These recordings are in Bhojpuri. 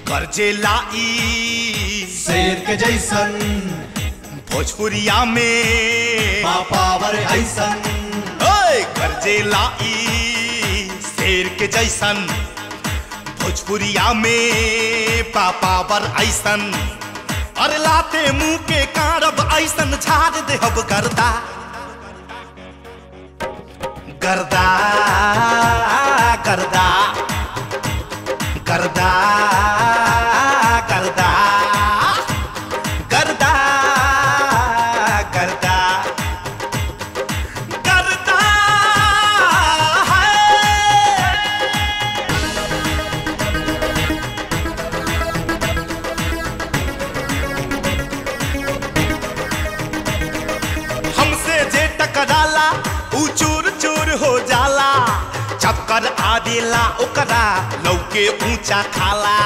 गर्जे लाई शेर के जैसन भोजपुरिया में पावर ऐसन ओए गर्जे लाई शेर के जैसन भोजपुरिया में पापावर ऐसन अरे लाते मुंह के कारब ऐसन झाड़ देहब गर्दा गर्दा गर्दा गर्दा गर्दा गर्दा गर्दा गर्दा है हमसे जे टकराला ऊ चूर चूर हो जाला चक्कर आदेला ओकरा लौके ऊंचा खाला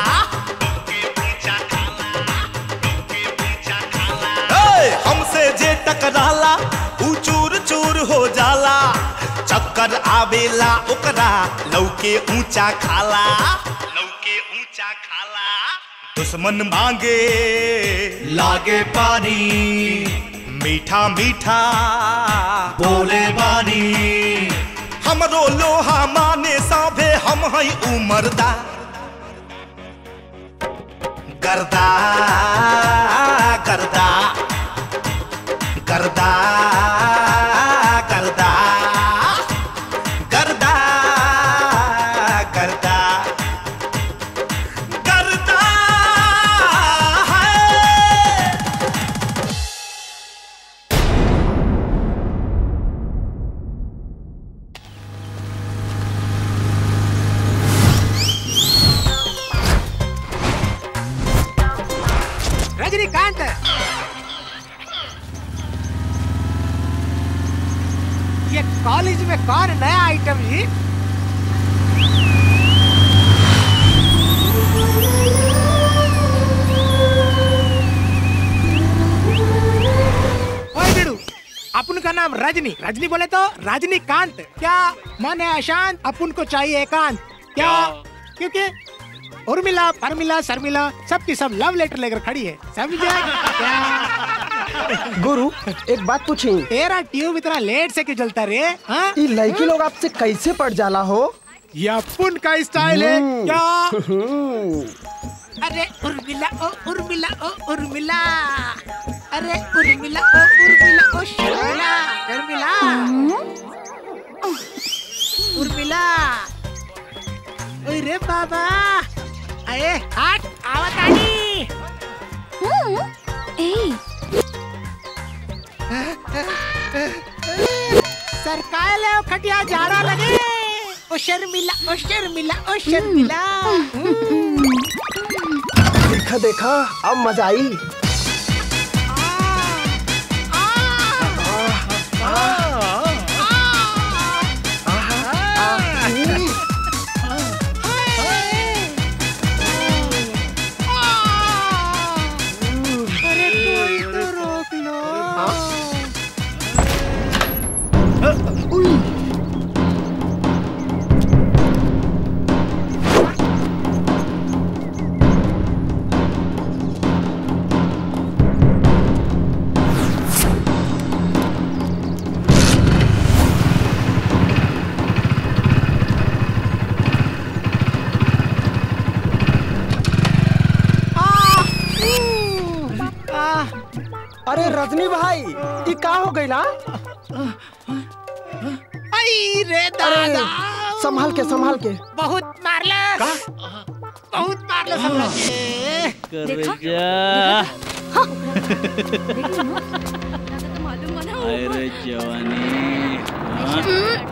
ए, हमसे जे टकराला ऊ चूर चूर हो जाला चक्कर आवेला ओकरा लौके ऊंचा खाला लौके ऊंचा खाला दुश्मन मांगे लागे पानी मीठा मीठा बोले बानी हमरो लोहा माने साभे हम हई उमरदा गर्दा गर्दा गर्दा गर्दा गर्दा गर्दा गर्दा है रजनीकांत ये कॉलेज में कौन नया आइटम जी ओए बिडू अपन का नाम रजनी रजनी बोले तो रजनीकांत क्या मन है अशांत अपन को चाहिए एकांत क्या क्योंकि उर्मिला परमिला शर्मिला सबकी सब लव लेटर लेकर खड़ी है समझा क्या गुरु एक बात पूछी तेरा ट्यूब इतना लेट से क्यों जलता रे हाँ? ये लड़की लोग आपसे कैसे पड़ जाला हो ये अपन का स्टाइल है हम्म। क्या हम्म, अरे उर्मिला ओ उर्मिला ओ उर्मिला अरे उर्मिला ओ उर्मिला ओ शर्मिला शर्मिला उर्मिला ओए रे बाबा अरे हट आवत आनी सरकार ले ओ खटिया जाड़ा लगे ओ शर्मिला ओ शर्मिला ओ शर्मिला देखा देखा अब मजा आई अरे कोई तो रोक लो अरे रजनी भाई ये का हो गई ना आई रे दादा संभाल के संभाल के बहुत मारलस बहुत मारलस हमरा के अरे जवानी हाँ?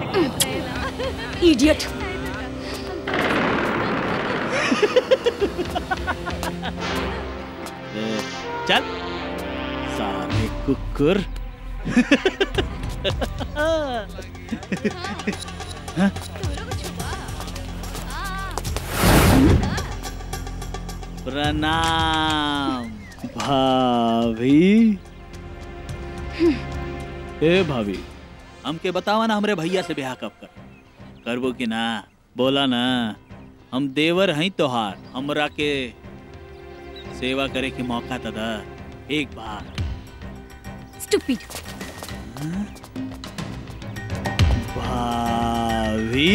इडियट ए, चल साले कुकुर हाँ? प्रणाम भाभी ए भाभी हमके बतावा ना हमरे भैया से ब्याह कब कर करबो कि ना बोला ना हम देवर हैं तोहार हमरा के सेवा करे के मौका तो दा एक बार स्टूपिड भाभी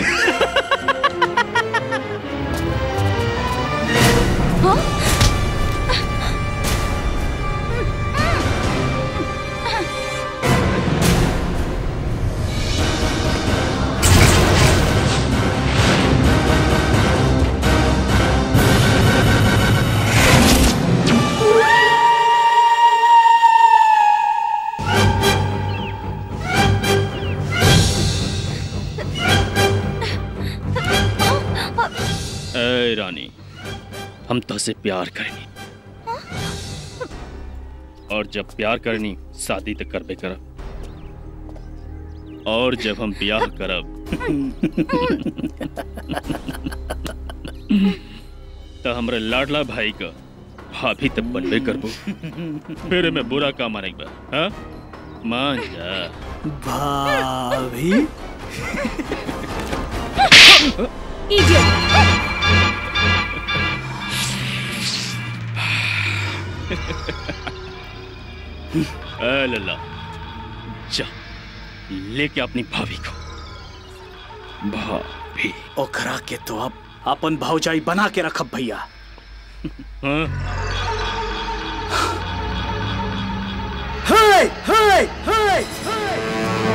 ए रानी हम तुझसे प्यार करनी और जब प्यार करनी शादी तो करबे करब और जब हम ब्याह करब तो हमरे लाडला भाई का भाभी तब बनबे करबो फिर में बुरा का मानेगा हाँ मान जा भाभी इडियट ए लल्ला जा लेके अपनी भाभी को भाभी ओखरा के तो अब अपन भौजाई बना के रखब भैया हाँ हाय हाय हाय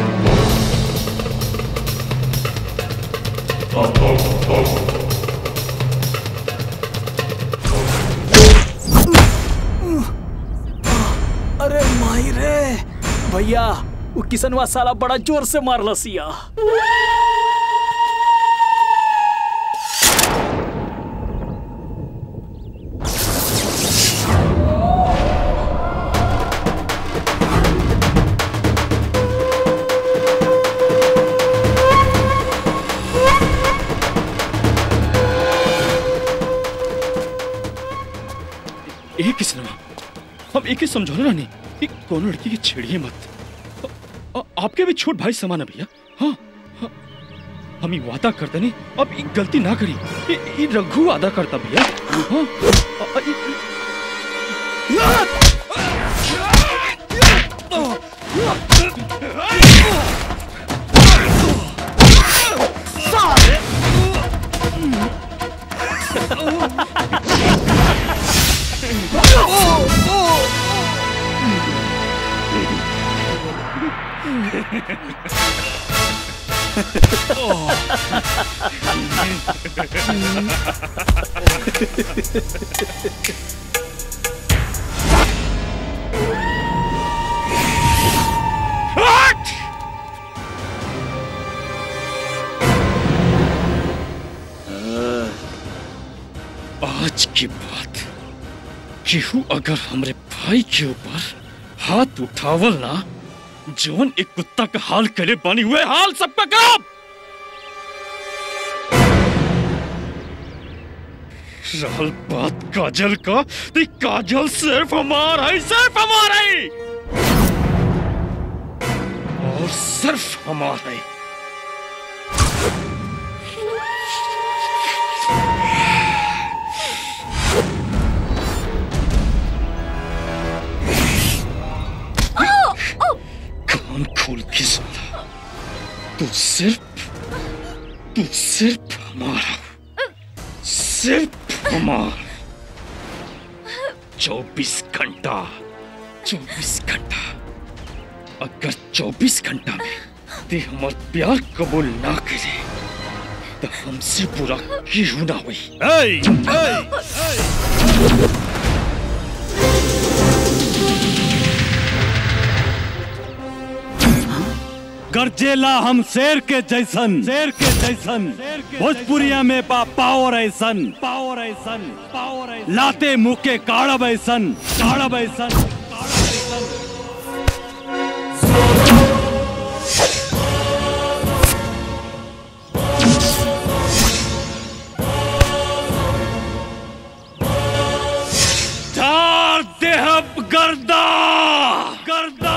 अरे माई रे भैया वो किसनवा साला बड़ा जोर से मारल सिया एक ही सिनेमा हम एक ही समझौले रानी कि कोनो लड़की की छेड़िए मत आ- आ- आपके भी छोट भाई समान है भैया हाँ हाँ। हम ये वादा करते नहीं अब ये गलती ना करी ये, ये रघु वादा करता भैया हाँ आ- आ- ये- आज की बात केहू अगर हमरे भाई के ऊपर हाथ उठावल ना जवन एक कुत्ता का हाल करे बनी हुए हाल सबका काम रहल बात काजल का तो काजल सिर्फ हमारा है सिर्फ हमारा है और सिर्फ हमारा है कान खोल के सुना तू सिर्फ तू सिर्फ हमारा सिर्फ हमारा चौबीस घंटा चौबीस घंटा अगर चौबीस घंटा में ते हमार प्यार कबूल ना करे तो हमसे बुरा क्यों ना हुई गरजेला हम शेर के जैसन शेर के जैसन भोजपुरिया में बा पावर ऐसन पावर ऐसन पावर ऐसन लाते मुंह के काड़ब ऐसन काड़ब ऐसन धार देहब गर्दा गर्दा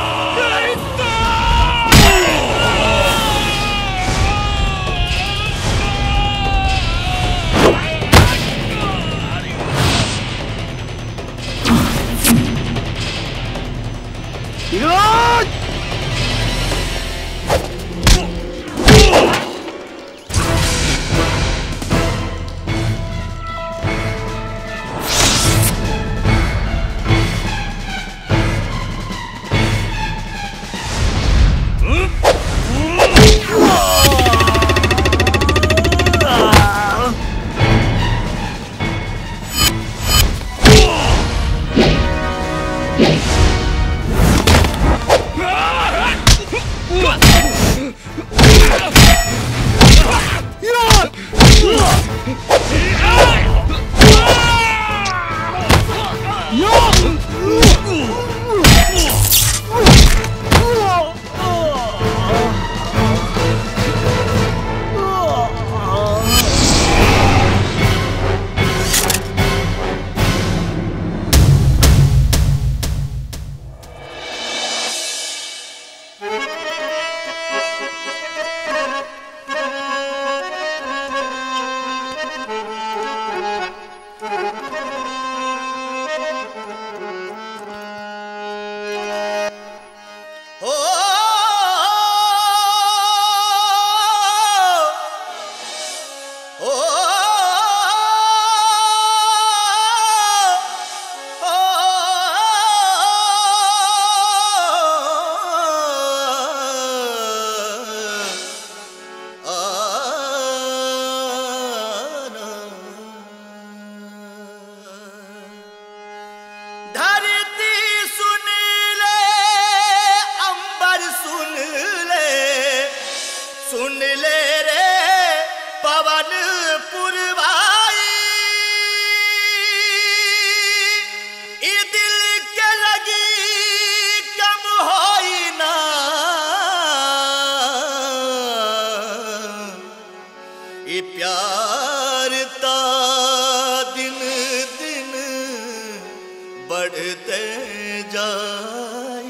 हो हो धरती सुन ले अंबर सुन ले सुन ले रे पवन पुरवाई ई दिल के लगी कम होई ना ई प्यार ता दिन दिन बढ़ते जाई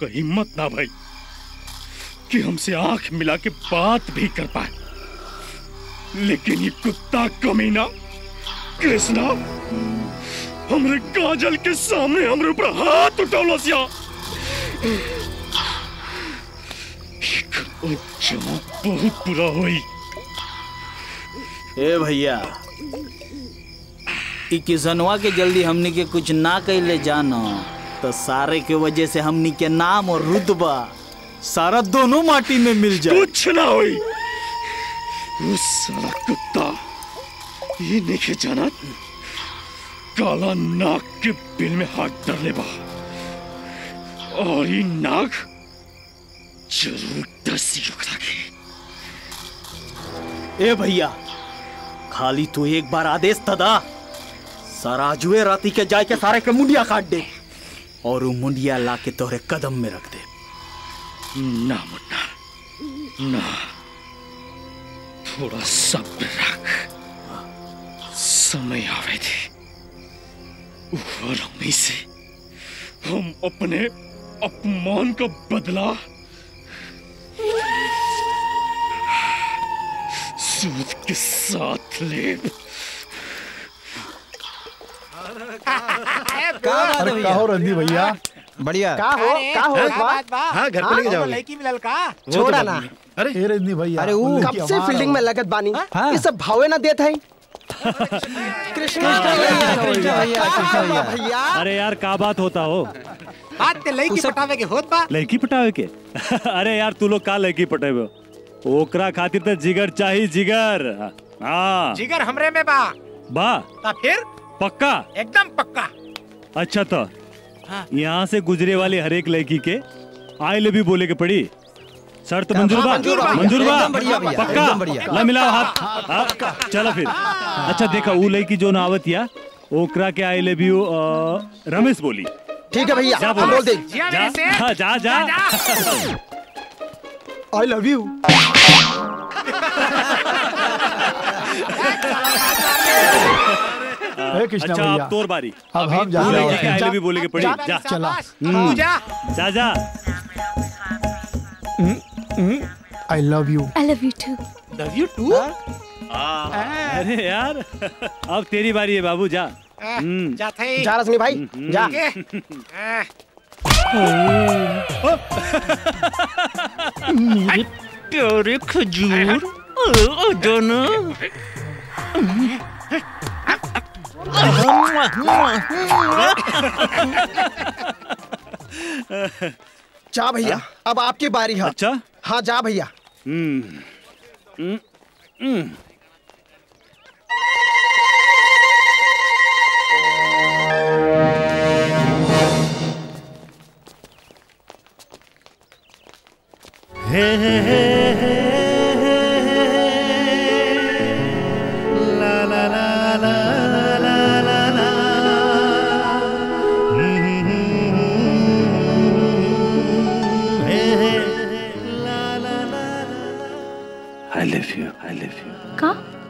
का हिम्मत ना भाई कि हमसे आंख मिला के बात भी कर पाए लेकिन ये कुत्ता कमीना कृष्णा हमरे काजल के सामने हमरे ऊपर हाथ उठौलो सिया जमा बहुत बुरा हुई ए भैया ई किसनवा के जल्दी हमनी के कुछ ना कैले जानो तो सारे के वजह से हमनी के नाम और रुतबा सारा दोनों माटी में मिल जाए कुछ ना हुई उस साला कुत्ता ये नहीं जाना काला नाग के बिल में हाथ डर ले बा और ये नाग जरूर दसी ओकरा के ए भैया खाली तू एक बार आदेश तदा सराजुए राती के जाए के सारे के मुंडिया काट दे और वो मुंडिया ला के तोहरे कदम में रख दे ना मुन्ना ना थोड़ा सब्र रख समय आवे थे और हमें से हम अपने अपमान का बदला सूद के साथ ले अरे कहो रंदी भैया बढ़िया का हो अरे, का हो क्या बा? बात बा? हाँ, घर पे लेके हाँ, जाओगे। लड़की मिलल का छोड़ा ना अरे ए रंदी भैया अरे वो उन कब लड़की से हमारा फील्डिंग में हो। लगत बानी ये सब भावे ना देत है कृष्ण भैया भैया अरे यार का बात होता हो बात ते लड़की पटावे के होत बा लड़की पटावे के अरे यार तू लोग का लड़की पटावे हो ओकरा खातिर तो जिगर चाहिए जिगर हाँ जिगर हमरे में बा बा ता फिर पक्का एकदम पक्का अच्छा तो हाँ। यहाँ से गुजरे वाले हर एक लड़की के आई लव यू बोले के पड़ी शर्त मंजूर बा मंजूर बा। मंजूर बा एकदम बढ़िया भैया, पक्का एकदम बढ़िया। ला मिलाओ हाथ हाँ, चलो फिर अच्छा देखा वो लड़की जो नावत या ओकरा के आई लव यू रमेश बोली ठीक है भैया जा हम बोल दे जिया जा मेरे से हाँ, जा जा आई लव यू ए कृष्णा अच्छा भैया अब तोर बारी अब हम जा वो रहे लड़की के आई हैं लव यू बोले के पड़ी जा जा चला। तू जा जा जा I love you I love you too love you too अरे यार अब तेरी बारी है बाबू जा हम्म। जा थे जा रश्मि भाई जा के आ, प्यारे खजूर जाना जा भैया अब आपकी बारी है अच्छा हाँ जा भैया हम्म हम्म, हम्म। I love you. I love you. का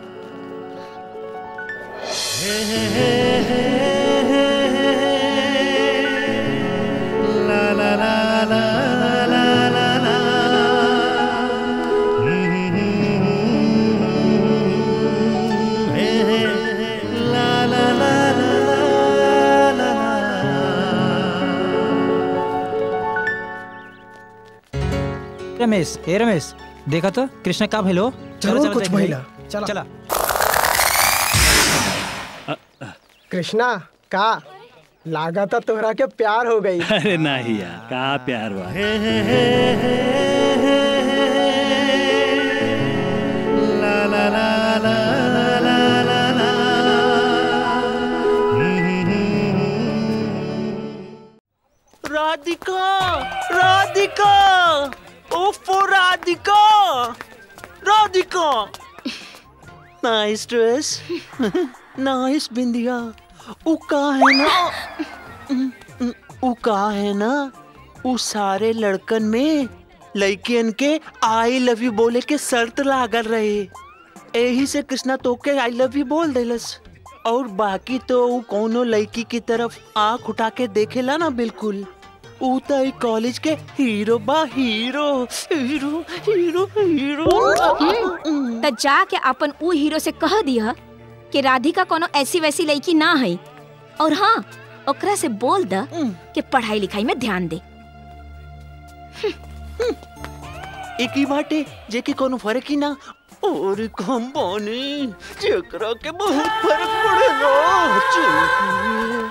रमेश हे रमेश देखा तो कृष्ण का भेलो जरूर कुछ महिला चला चला कृष्णा का लागा था तोहरा के प्यार हो गई अरे नहीं यार का प्यार हुआ राधिका राधिका ओफो Radhika Radhika nice dress nice बिंदिया उ का है ना उ का है ना उ सारे लड़कन में लड़कियन के आई लव यू बोले के शर्त लागल रहे यही से कृष्णा तो के आई लव यू बोल देलस और बाकी तो उ कोनो लड़की की तरफ आंख उठा के देखेला ना बिल्कुल ऊ तो ई कॉलेज के हीरो बा हीरो हीरो हीरो हीरो त जाके अपन ऊ हीरो से कह दिया कि राधिका कोनो ऐसी वैसी लड़की ना है और हाँ ओकरा से बोल द कि पढ़ाई लिखाई में ध्यान दे एक ही बाटे जेके कोनो फर्क ही ना और कम बानी जेकरा के बहुत फर्क पड़ेगा चल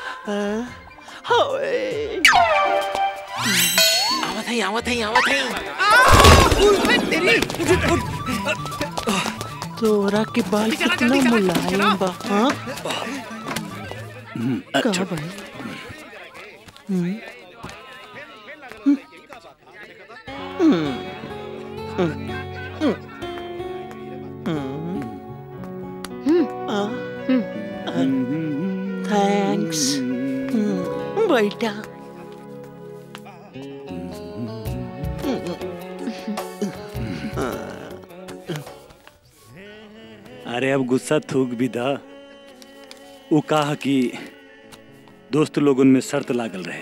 हाय आवत है आवत है आवत है तेरी तोरा के बाल चला, कितना जल्दी चला, मुलायम चला। बा हाँ कहाँ भाई हम्म हम्म हम्म थैंक्स बेटा अरे अब गुस्सा थूक भी दा वो कहा कि दोस्त लोगन में शर्त लागल रहे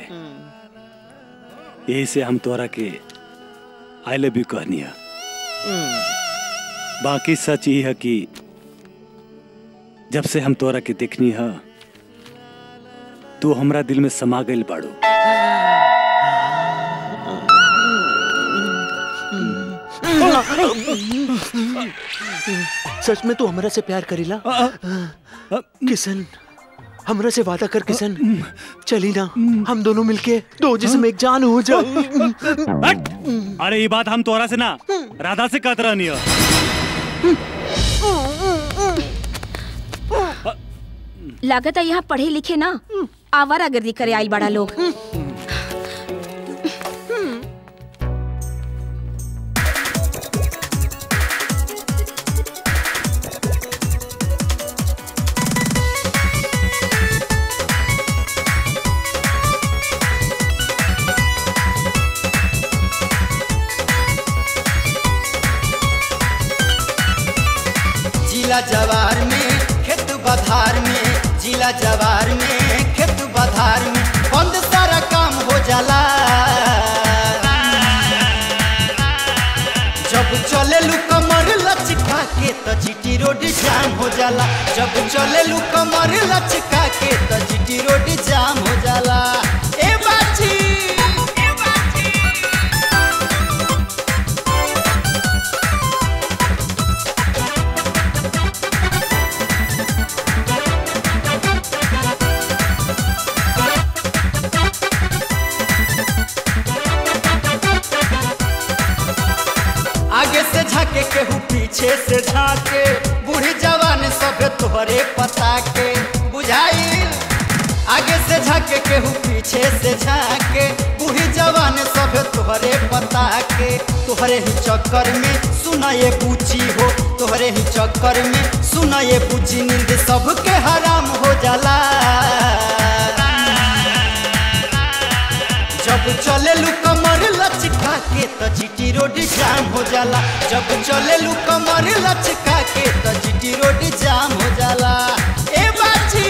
यही से हम तोरा के आई लव यू कहनी है बाकी सच ये है कि जब से हम तोरा के देखनी है तू हमरा दिल में समा गइल बाड़ू सच में तू हमरा से प्यार करीला किशन हमरा से वादा कर किशन चली ना हम दोनों मिलके दो जिसम एक जान हो जाए अरे ये बात हम तोरा से ना राधा से कहत रहनी है लागत है यहाँ पढ़े लिखे ना आवारागर्दी करे आई बड़ा लोग जिला जवार में खेत बधार में जिला जवार में खेत बधार में बंद सारा काम हो जाला जब चले लू कमर लचका के तो जीटी रोड जाम हो जाला जब चले लू कमर लचका के तो जीटी रोड जाम हो जाला ए बाची आगे से झाके केहू पीछे से झाके बूढ़ी जवान सब तोहरे पता के बुझाइल आगे से झाके केहू पीछे से झाके बूढ़ी जवान सब तोहरे पता के तोहरे ही चक्कर में सुना ये पूछी हो तोहरे ही चक्कर में सुना ये पूछी नींद सबके हराम हो जाला जब चले लू कमर लचका के तो जीटी रोड जाम हो जाला जब चले लू कमर लचका के तो जीटी रोड जाम हो जाला ए बाची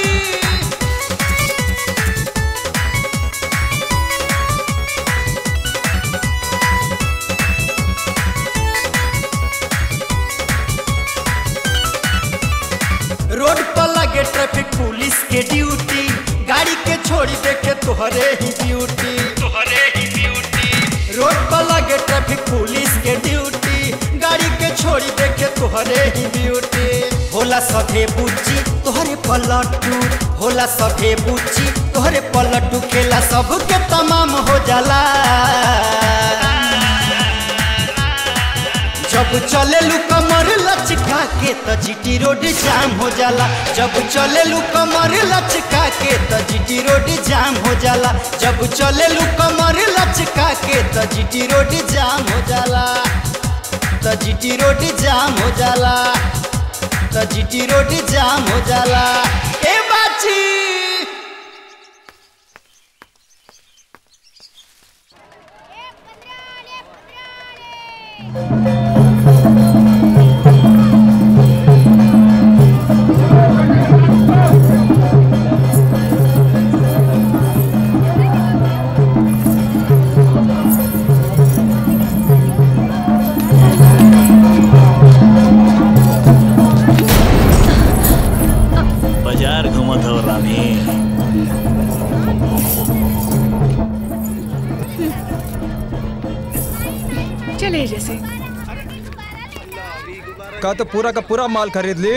रोड पर लगे ट्रैफिक पुलिस के ड्यूटी गाड़ी के छोड़ी देखे तोहरे ही ब्यूटी तोहरे ही ब्यूटी रोड पर लगे ट्रैफिक पुलिस के ड्यूटी गाड़ी के छोड़ी देखे तोहरे ही ब्यूटी होला सभे बुच्ची तोहरे पलटू होला सभे बुच्ची तोहरे पलटू खेला सबके तमाम हो जाला जब चले लू कमर लचका के तो जीटी रोड जाम हो जाला जब चले लू कमर लचका के तो जीटी रोड जाम हो जाला जब चले लू कमर लचका के तो जीटी रोड जाम हो जाला तो जीटी रोड जाम हो जाला तो जीटी रोड जाम हो जाला ए बाची का तो पूरा का पूरा माल खरीद ली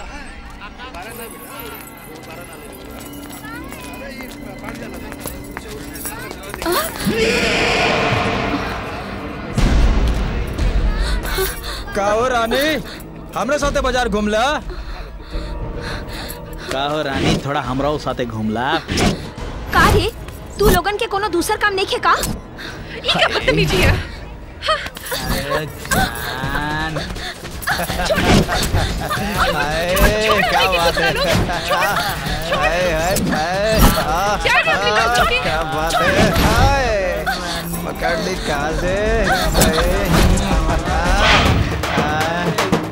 का हो रानी हमरे साथे बाजार घूमला का हो रानी थोड़ा हमराओ साथे घूमला का रे तू लोगन के कोनो दूसर काम नहीं खे का ये क्या बदतमीजी है अरे जान हाय, क्या बात है हाय, हाय, हाय, आ, क्या कर रही हो, आ, छोटी? क्या बात है हाय, पकड़ ली कहाँ से हाय, आ, आ,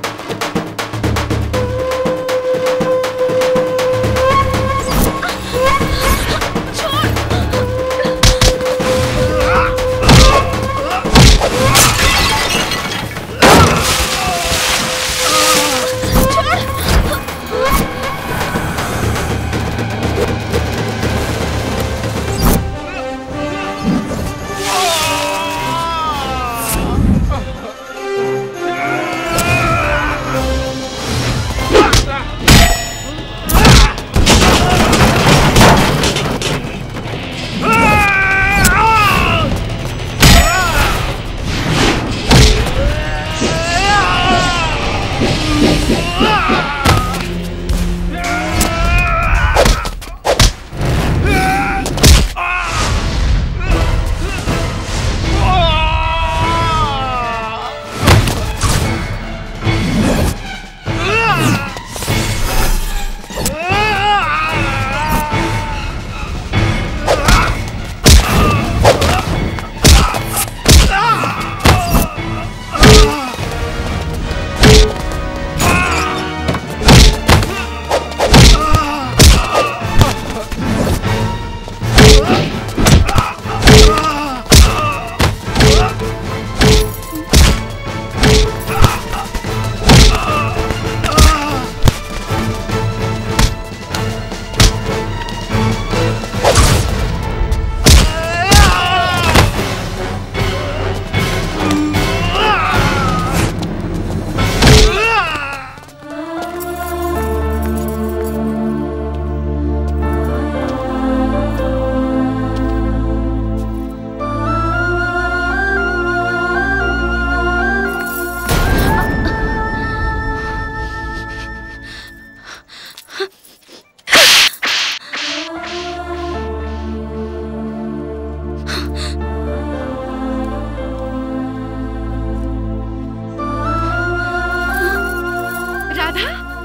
राधा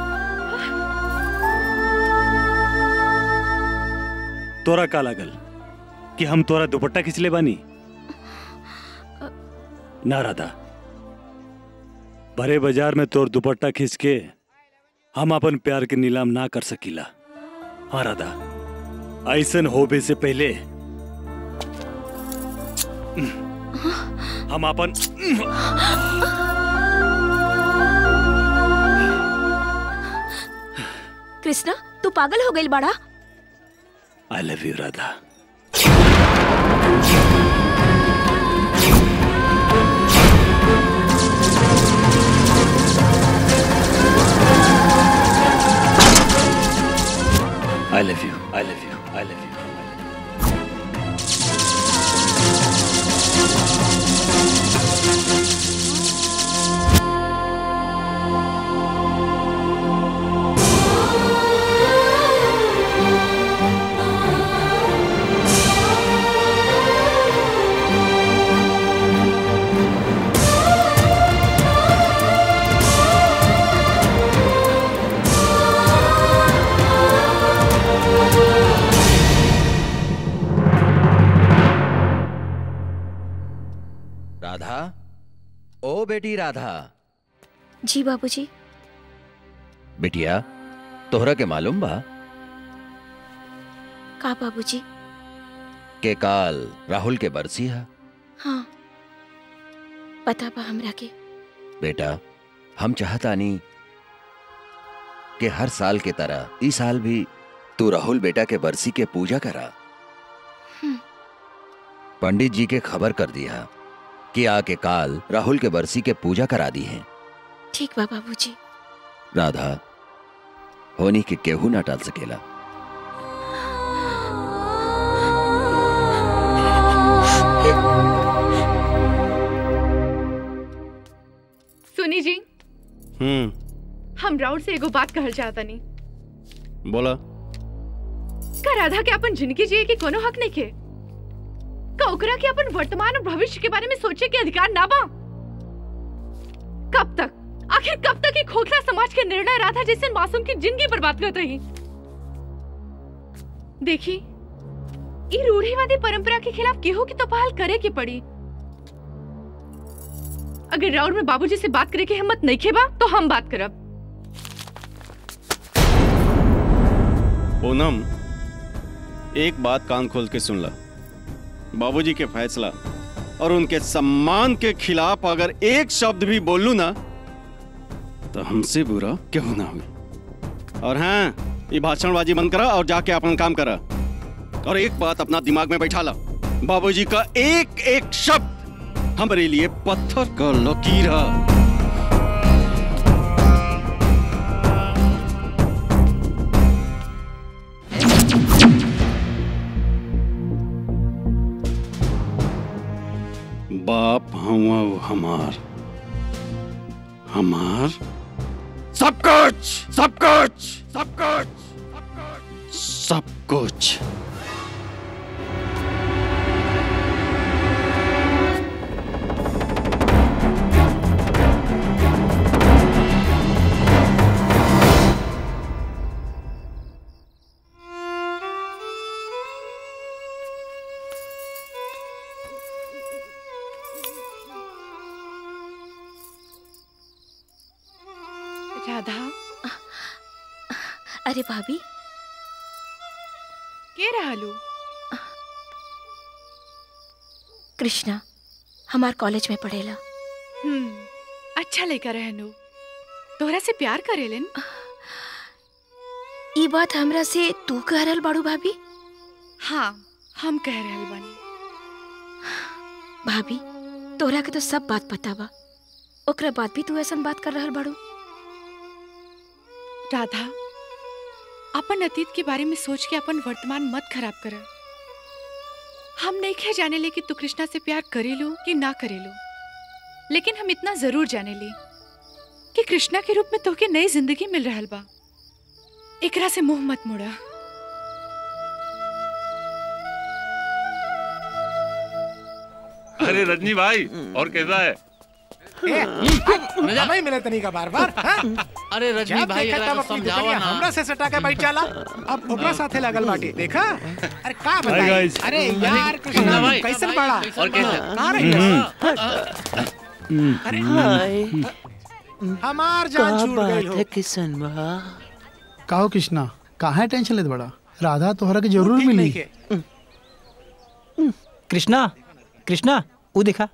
तोरा का लागल कि हम तोरा दुपट्टा खिंचले बानी ना राधा भरे बाजार में तोर दुपट्टा खींच के हम अपन प्यार के नीलाम ना कर सकीला हाँ राधा ऐसन होबे से पहले हम अपन कृष्णा तू पागल हो गई बड़ा I love you Radha I love you I love you I love you Radha ओ बेटी राधा जी बाबूजी बिटिया तोहरा के मालूम बा का बाबूजी के काल राहुल के बरसी है हाँ पता बा हमरा के बेटा हम चाहतानी कि हर साल के तरह इस साल भी तू राहुल बेटा के बरसी के पूजा करा हम्म। पंडित जी के खबर कर दिया कि आके काल राहुल के बरसी के पूजा करा दी है ठीक बा बाबूजी राधा होनी के केहू ना टाल सकेला सुनी जी हम्म हम राउर से एगो बात कहल चाहता नहीं बोला का राधा के अपन जिंदगी जिए के कोनो हक नहीं के का ओकरा के अपन वर्तमान और भविष्य के बारे में सोचे के अधिकार ना बा कब तक आखिर कब तक ये खोखला समाज के निर्णय राधा जैसे मासूम की जिंदगी बर्बाद करत रही देखी ये रूढ़िवादी परंपरा के खिलाफ केहू की तो पहल करे की पड़ी अगर राउर में बाबूजी से बात करे की हिम्मत नहीं खेबा तो हम बात करब पूनम एक बात कान खोल के सुन ला बाबूजी के फैसला और उनके सम्मान के खिलाफ अगर एक शब्द भी बोलूं ना तो हमसे बुरा क्यों ना हुई और हाँ ये भाषणबाजी बंद करा और जाके अपन काम करा और एक बात अपना दिमाग में बैठा ला बाबूजी का एक एक शब्द हमारे लिए पत्थर का लकीर है बाप हुआ वो हमार हमार सब कुछ सब कुछ सब कुछ सब कुछ राधा अरे भाभी के रहलू कृष्णा हमार कॉलेज में पढ़ेला हम्म अच्छा लेकर रहनु तोहरा से प्यार करेलन ई बात हमरा से तू कह रहल बाड़ू भाभी हाँ हम कह रहल बानी भाभी तोहरा के तो सब बात पता बा ओकरा बाद भी तू ऐसा बात कर रहल बाड़ू राधा अपन अतीत के बारे में सोच के अपन वर्तमान मत खराब कर हम नहीं खे जाने ले कि तू कृष्णा से प्यार करेलू कि ना करेलू लेकिन हम इतना जरूर जाने ली कि कृष्णा के रूप में तोके नई जिंदगी मिल रहल बा एकरा से मुंह मत मोड़ा अरे रजनी भाई और कैसा है हमें मिले तनी का बार बार अरे रजनी जब भाई, देखा एकरा तब के अपनी समझावा दुपहिया ना। हमरा से सटा के बैठ चला अब ओकरा साथे लगल बाटी देखा अरे का Hi, बताई guys. अरे यार अरे, कृष्णा भाई, कैसन भाई, बड़ा कैसन और कैसे? कहाँ रही अरे हमार जान छूट गई हो किशन बा काहो कृष्णा काहे टेंशन लेत बड़ा राधा तोहरा के जरूर मिली कृष्णा कृष्णा वो देखा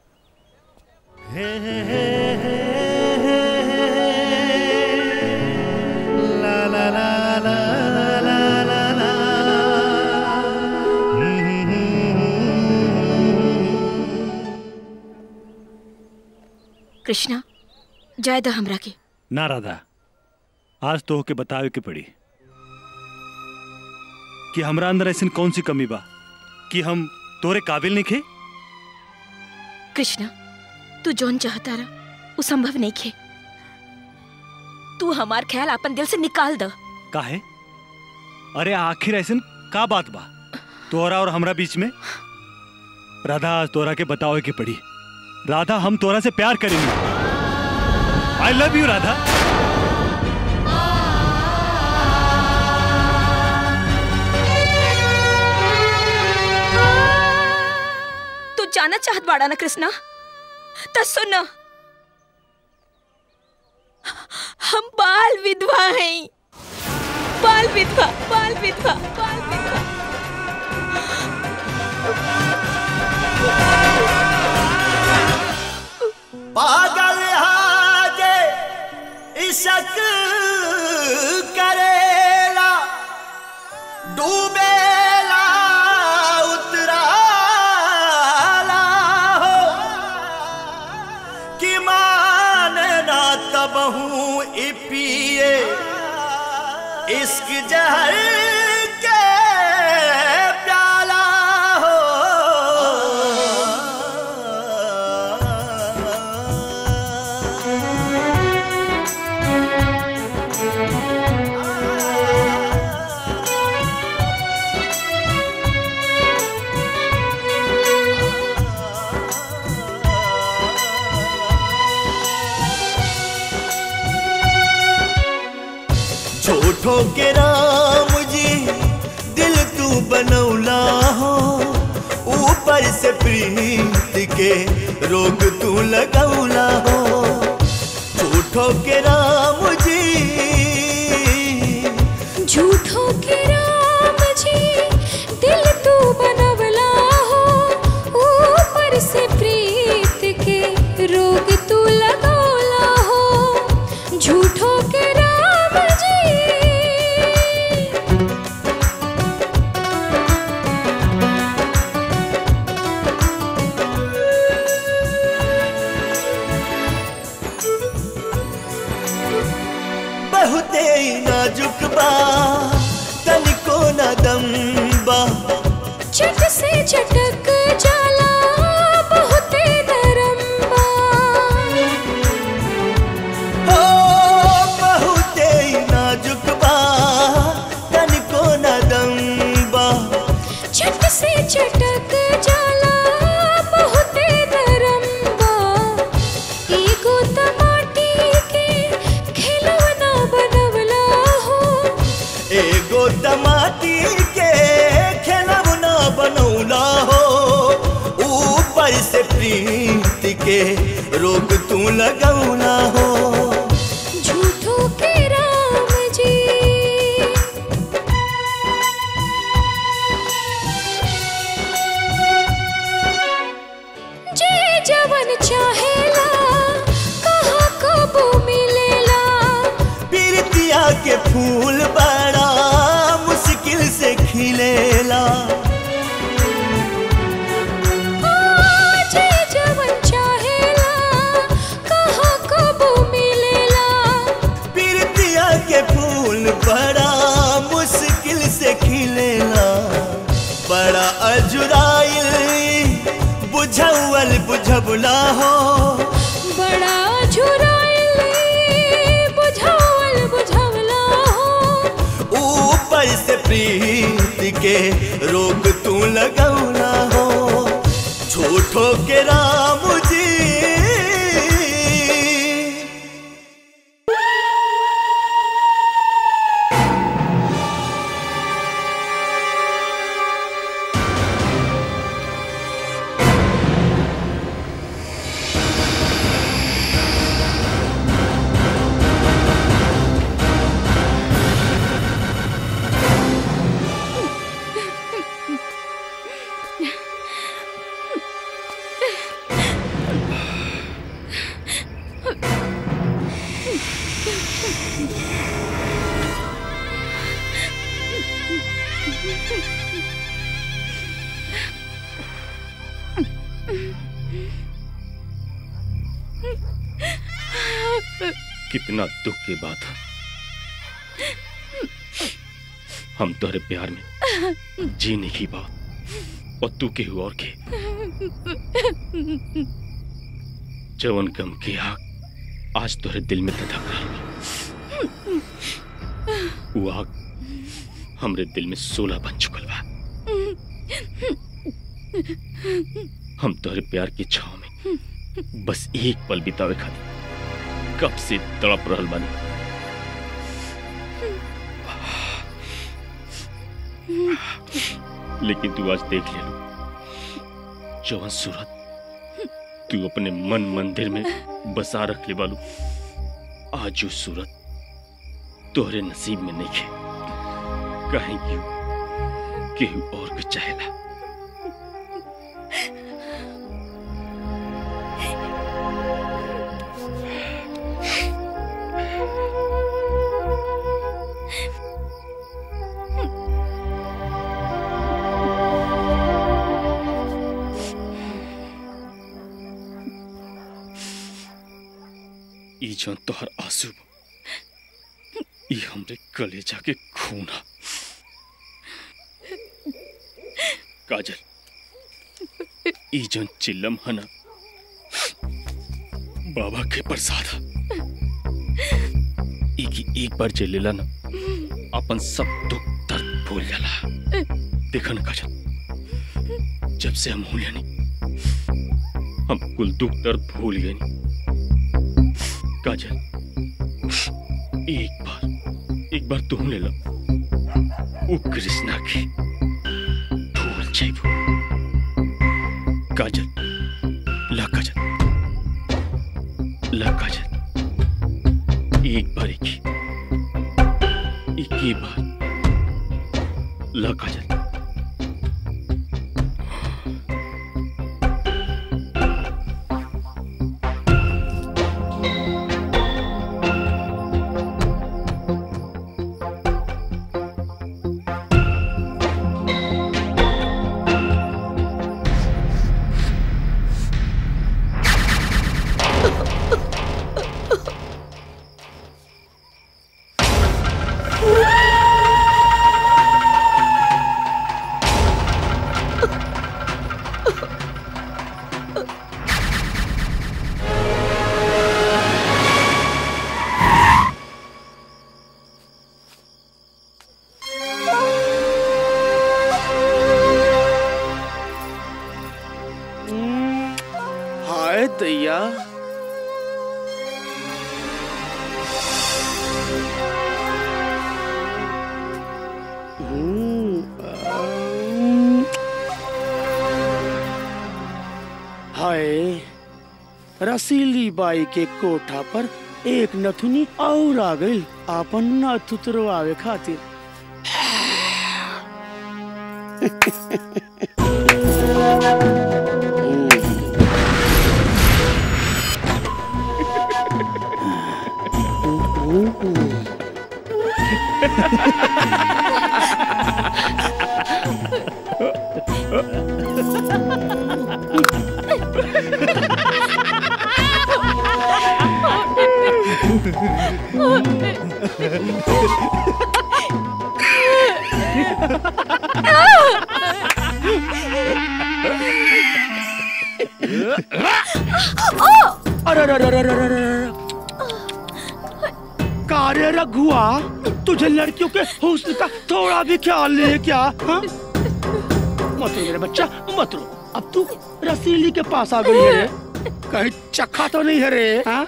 कृष्णा जाय द हमरा के ना राधा आज तो होके बतावे के पड़ी कि हमरा अंदर ऐसी कौन सी कमी बा कि हम तोरे काबिल नहीं खे कृष्णा तू जौन चाहता रहा वो संभव नहीं खे तू हमार ख्याल अपन दिल से निकाल द काहे अरे आखिर ऐसे का बात बा तोरा और हमरा बीच में राधा आज तोरा के बतावे के पड़ी राधा हम तोरा से प्यार करेंगे आई लव यू राधा तू जाना चाहत बाड़ा ना कृष्णा तो सुन हम बाल विधवा हैं बाल विधवा बाल विधवा बाल विधवा पागल हाजे इशक करेला डूबेला उतराला हो कि मान ना तो कबहू ई पिए इश्क जहर के प्याला हो झूठो के राम जी दिल तू बनौला हो ऊपर से प्रीत के रोग तू लगौला हो झूठो के राम जी झूठो के राम जी दिल तू बनवला हो ऊपर से प्रीत के रोग तू लगौला हो झूठो के राम जी बहुते नाजुक बा तनिको न दम बा चट से चटक जाला बहुते नरम बा हो बहुते नाजुक बा तनिको न दम बा चट से चटक जाला बहुते नरम बा एगो टमाटी के खिलौना बनवला हो एगो टमाटी के खेलवना बनौला हो ऊपर से प्रीत के रोग तू लगौला हो झूठो के राम जी जे जवन चाहेला कहाँ कबो मिलेला पीरतिया के फूल बड़ा मुश्किल से खिलेला जे जवन चाहेला कहाँ कबो मिलेला पीरतिया के फूल बड़ा मुश्किल से खिलेला बड़ा अजुराइल बुझौल बुझबला हो बड़ा झुराइल बुझावल बुझावला हो ऊपर से प्रीत के रोग तू लगौला हो झूठो के राम जी कितना दुख की बात है हम तोहरे प्यार में जीने की बात और तू के और के जवन गम की आग आज तोहरे दिल में धधक रही बा। वो आग हमरे दिल में सोलह बन चुकल बा हम तोहरे प्यार की छाव में बस एक पल बितावे खातिर कब से तड़प रहल बानी लेकिन तू आज देख ले लो जवन सूरत तू अपने मन मंदिर में बसा रख ले बालू आज वो सूरत तोहरे नसीब में नहीं है कहीं क्यों केहू और कुछ चाहेला ई जौन तोहर आंसू बा, ई हमरे कलेजा के खून हा काजल ई जौन चिल्लम है ना बाबा के प्रसाद हा ई की एक बार चिल्लेला ना अपन सब दुख दर्द भूल जाला देखा ना काजल जब से हम हुए नहीं हम कुल दुख दर्द भूल गए नहीं काजल एक बार एक बार तुम ले लो वो कृष्णा की भूल जाइबो काजल ला काजल ला काजल एक बार एक ही एक ही बार ला काजल हाय दैया हाय रसीली बाई के कोठा पर एक नथुनी और आ गई आपन नथ उतरवावे खातिर अरे अरे अरे अरे अरे अरे कार्य रघुआ तुझे लड़कियों के हुस्न का थोड़ा भी ख्याल नहीं है क्या हाँ? मत रो मेरे बच्चा मत रो अब तू रसीली के पास आ गई है रे कहीं चखा तो नहीं है रे हाँ?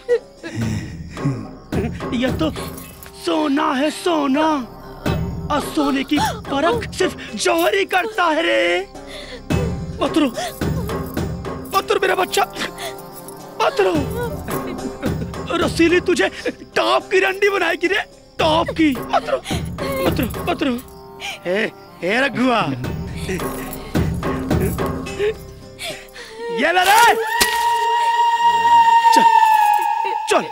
ये तो सोना है सोना और सोने की परख सिर्फ जौहरी करता है रे मत रो मत रो मेरा बच्चा मत रो रसीली तुझे टॉप की रंडी बनाएगी रे टॉप की मत रो मत रो मत रो हे हे रघुआ ये ले रे चल चल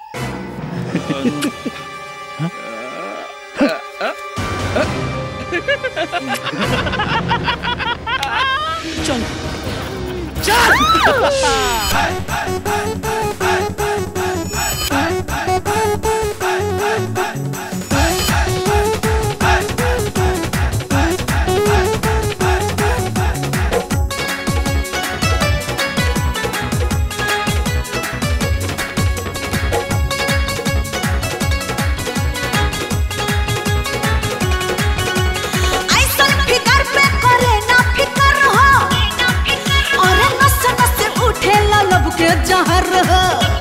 चल ऐसन फिकर पे करे ना फिकर हो अरे नस नस उठे लब के जहर हो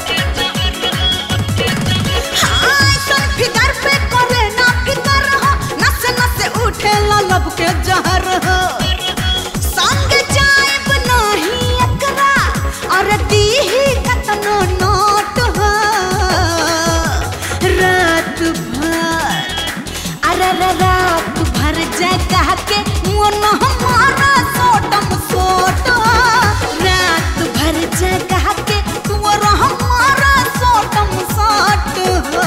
हाँ, ऐसन फिकर पे करे ना फिकर हो नस नस उठे लब के जहर हो संग जाएब नहीं एकरा अरे दीही कतनो नोट हो रात भर अरे रे रात भर जगह के मन हमारा सोटम सोट रात भर जगह के तुअर हमारा सोटम सोट हो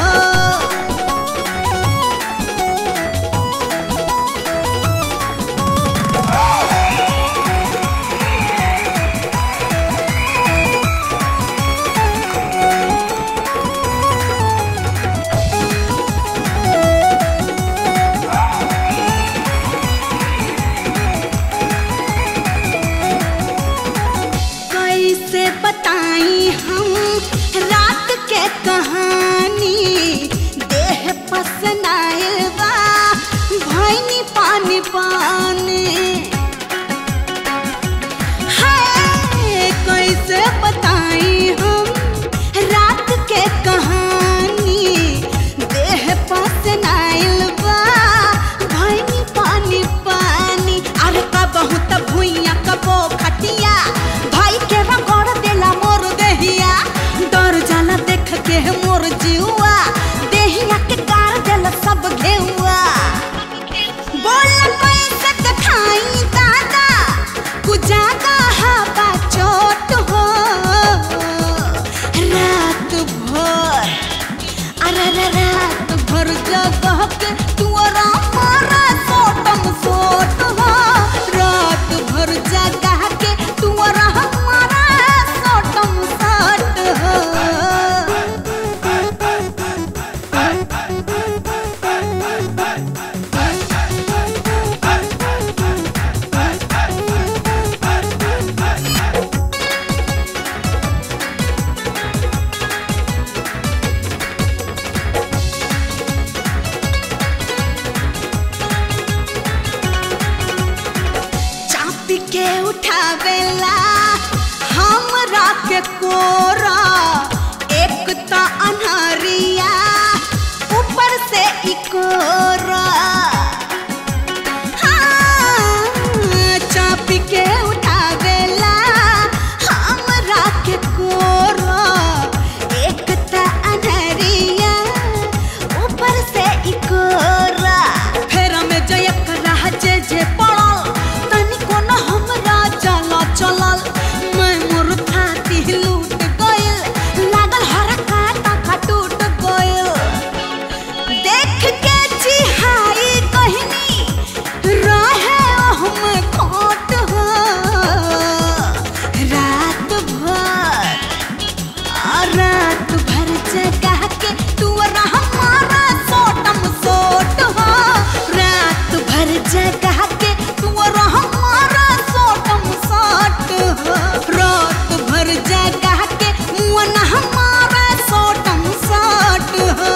अरे रे रात भर जगह के तुअरा मारा सोटम सोट हो रात भर जगह के तुअरा मारा सोटम सोट हो चापी के उठावेला हमरा के कोरा एक ता अनहरिया ऊपर से इकोरा हाँ, चापी के उठावेला हमरा के कोरा एक ता अनहरिया ऊपर से इकोरा फेरा में जयक रहा जे जे पड़ल तनिको न हमरा चला चलल मैं मोर थाती लूट गइल लागल हरा काटा का टूट गइल देख के चिहाई कहनी रहे हम खोट हो रात भर आ रात भर जगा के तू हमारा सोटम सोट हो रात भर जगा के तू हमारा सोटम सोट हो रात भर जगा के मुअन हमारा सोटम सोट हो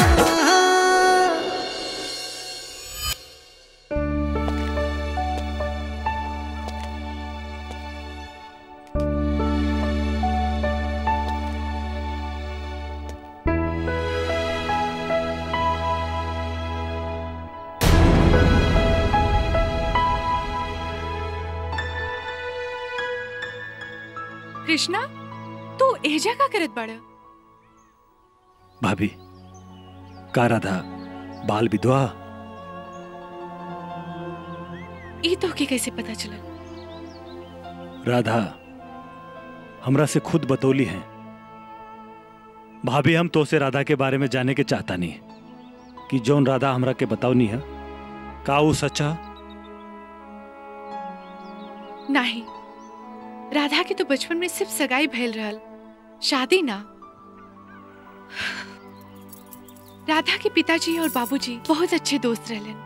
कृष्णा तू एजा का करत बाड़ा भाभी का राधा बाल विधवा ई तो के कैसे पता चला राधा हमरा से खुद बतौली है भाभी हम तो से राधा के बारे में जाने के चाहता नहीं कि जौन राधा हमरा के बतावनी है का वो सच्चा नहीं राधा के तो बचपन में सिर्फ सगाई भइल रहल शादी ना राधा के पिताजी और बाबूजी बहुत अच्छे दोस्त रहलन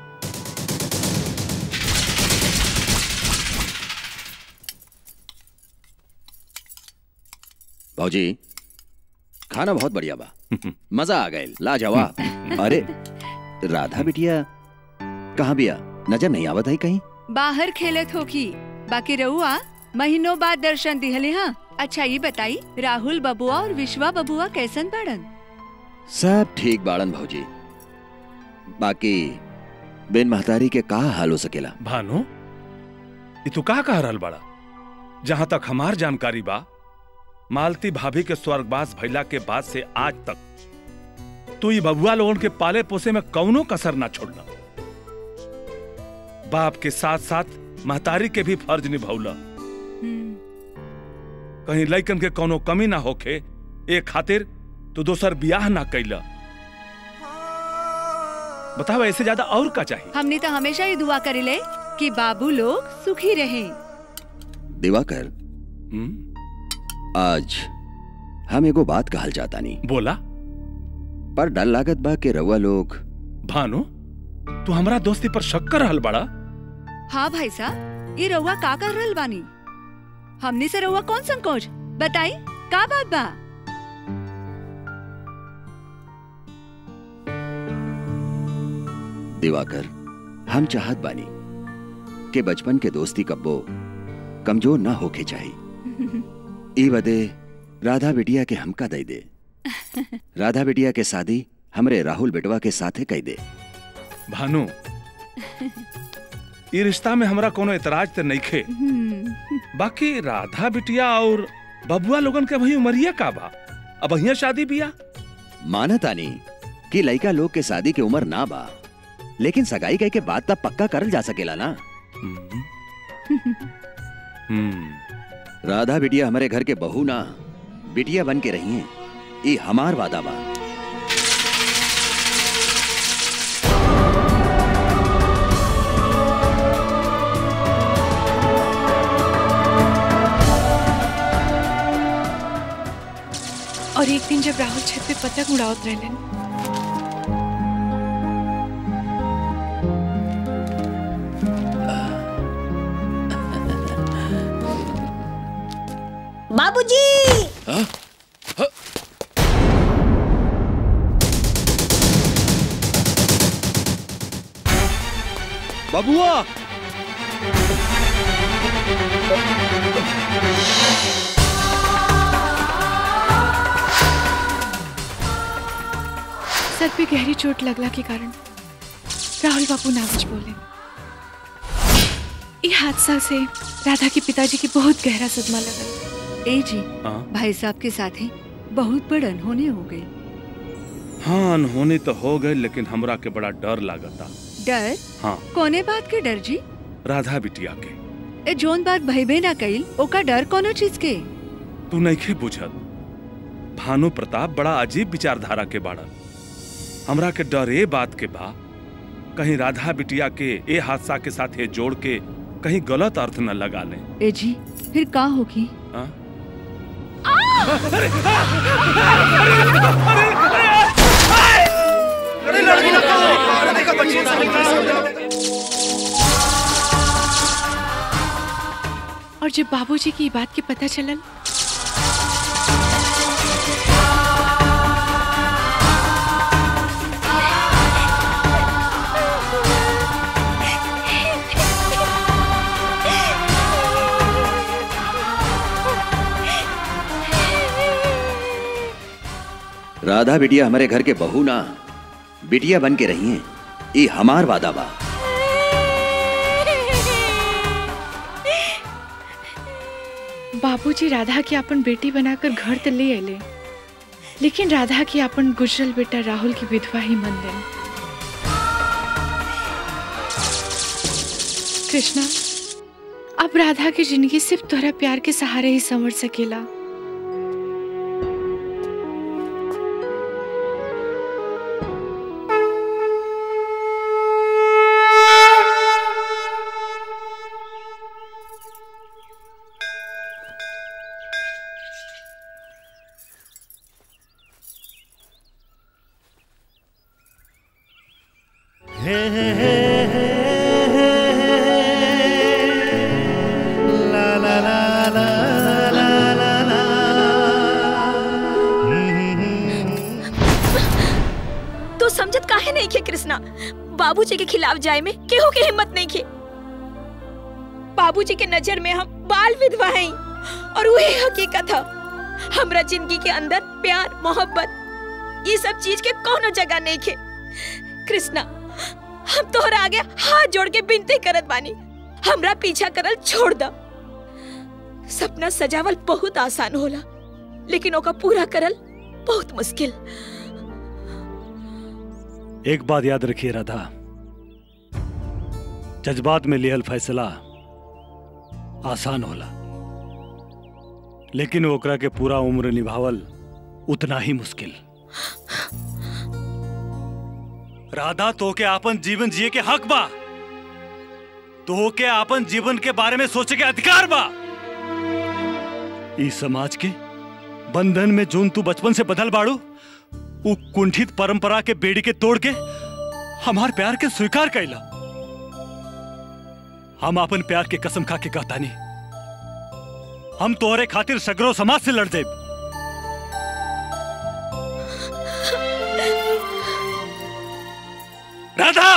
भौजी खाना बहुत बढ़िया बा मजा आ गए लाजवाब अरे राधा बिटिया कहाँ बिया नजर नहीं आवत है कहीं बाहर खेलत होगी बाकी रहुआ महीनों बाद दर्शन दिहले हाँ अच्छा ये बताई राहुल बबुआ और विश्वा बबुआ कैसन बाड़न सब ठीक बाड़न भौजी बाकी बिन महतारी के का हाल हो सकेला भानु ये तू का कह रहल बड़ा जहां तक हमार जानकारी बा मालती भाभी के स्वर्गवास भइला के बाद से आज तक तू ये बबुआ लोगन के पाले पोसे में कौनो कसर ना छोड़ना बाप के साथ साथ महतारी के भी फर्ज निभौला कहीं लइकन के कोनो कमी ना होखे ए खातिर तू दोसर बियाह ना कैला बताओ ऐसे ज्यादा और का चाहिए हमने तो हमेशा ही दुआ करेले कि बाबू लोग सुखी रहें दिवाकर आज हम एगो बात कहल जाता नहीं बोला पर डर लागत बा के रउआ लोग भानु तू हमरा दोस्ती पर शक कर रहल बड़ा हाँ भाई साहब ये रहुआ का कर रहल बानी हमने से रहुआ कौन संकोच बताई का बात बा दिवाकर हम चाहत बानी के बचपन के दोस्ती कब्बो कमजोर ना होके चाहिए ई बदे राधा बिटिया के हमका दई दे राधा बिटिया के शादी हमरे राहुल बेटवा के साथे कई दे भानु ई रिश्ता में हमरा कोनो एतराज ते नइखे बाकी राधा बिटिया और बबुआ लोगन के वही उमरिया का बा अब अहिया शादी बिया मानतानी कि लइका लोग के शादी के उम्र ना बा लेकिन सगाई कह के बात तब पक्का करल जा सकेला ना राधा बिटिया हमारे घर के बहू ना बिटिया बन के रही हैं ई हमार वादा बा छत पे पतंग उड़ावत रहलन बाबूजी बबुआ सर पे गहरी चोट लगला के कारण राहुल बाबू नागज बोले ये हादसा से राधा के पिताजी की बहुत गहरा सदमा लगल ए जी भाई साहब के साथ ही बहुत बड़ अनहोनी हो गई हाँ अनहोनी तो हो गए लेकिन हमरा के बड़ा डर लागता डर हाँ कोने बात के डर जी राधा बिटिया के ए जोन बात भइबे ना कइल ओका डर कोनो चीज के तू नहीं बुझत भानु प्रताप बड़ा अजीब विचारधारा के बाड़ा हमरा के डर ए बात के बा कहीं राधा बिटिया के ए हादसा के साथ ये जोड़ के कहीं गलत अर्थ न लगा ले ए जी फिर का होगी और जब बाबूजी की ये बात के पता चलल राधा बिटिया हमारे घर के बहू ना बिटिया बन के रही हैं ये हमार वादा बा बाबूजी राधा के अपन बेटी बनाकर घर तक ले अले लेकिन राधा के अपन गुजरल बेटा राहुल की विधवा ही मन देन कृष्णा अब राधा की जिंदगी सिर्फ तोहरा प्यार के सहारे ही संवर सकेला तू समझत काहे नहीं खे कृष्णा बाबूजी के खिलाफ जाए में केहू के हिम्मत नहीं खे बाबूजी के नजर में हम बाल विधवा हैं और वही हकीकत है हमरा जिंदगी के अंदर प्यार मोहब्बत ये सब चीज के कोनो जगह नहीं खे कृष्णा हम तोहरा आगे हाथ जोड़ के विनती करत बानी हमरा पीछा करल छोड़ द सपना सजावल बहुत आसान होला लेकिन ओका पूरा करल बहुत मुश्किल एक बात याद रखिए राधा जज्बात में लिहल फैसला आसान होला लेकिन ओकरा के पूरा उम्र निभावल उतना ही मुश्किल राधा तो के आपन जीवन जिए के हक बा तो के आपन जीवन के बारे में सोचे के अधिकार बा इस समाज के बंधन में जोन तू बचपन से बदल बाड़ू उ कुंठित परंपरा के बेड़ी के तोड़ के हमार प्यार के स्वीकार कैला हम अपन प्यार के कसम खा के कहता नहीं हम तोहरे खातिर सगरो समाज से लड़ जाए Radha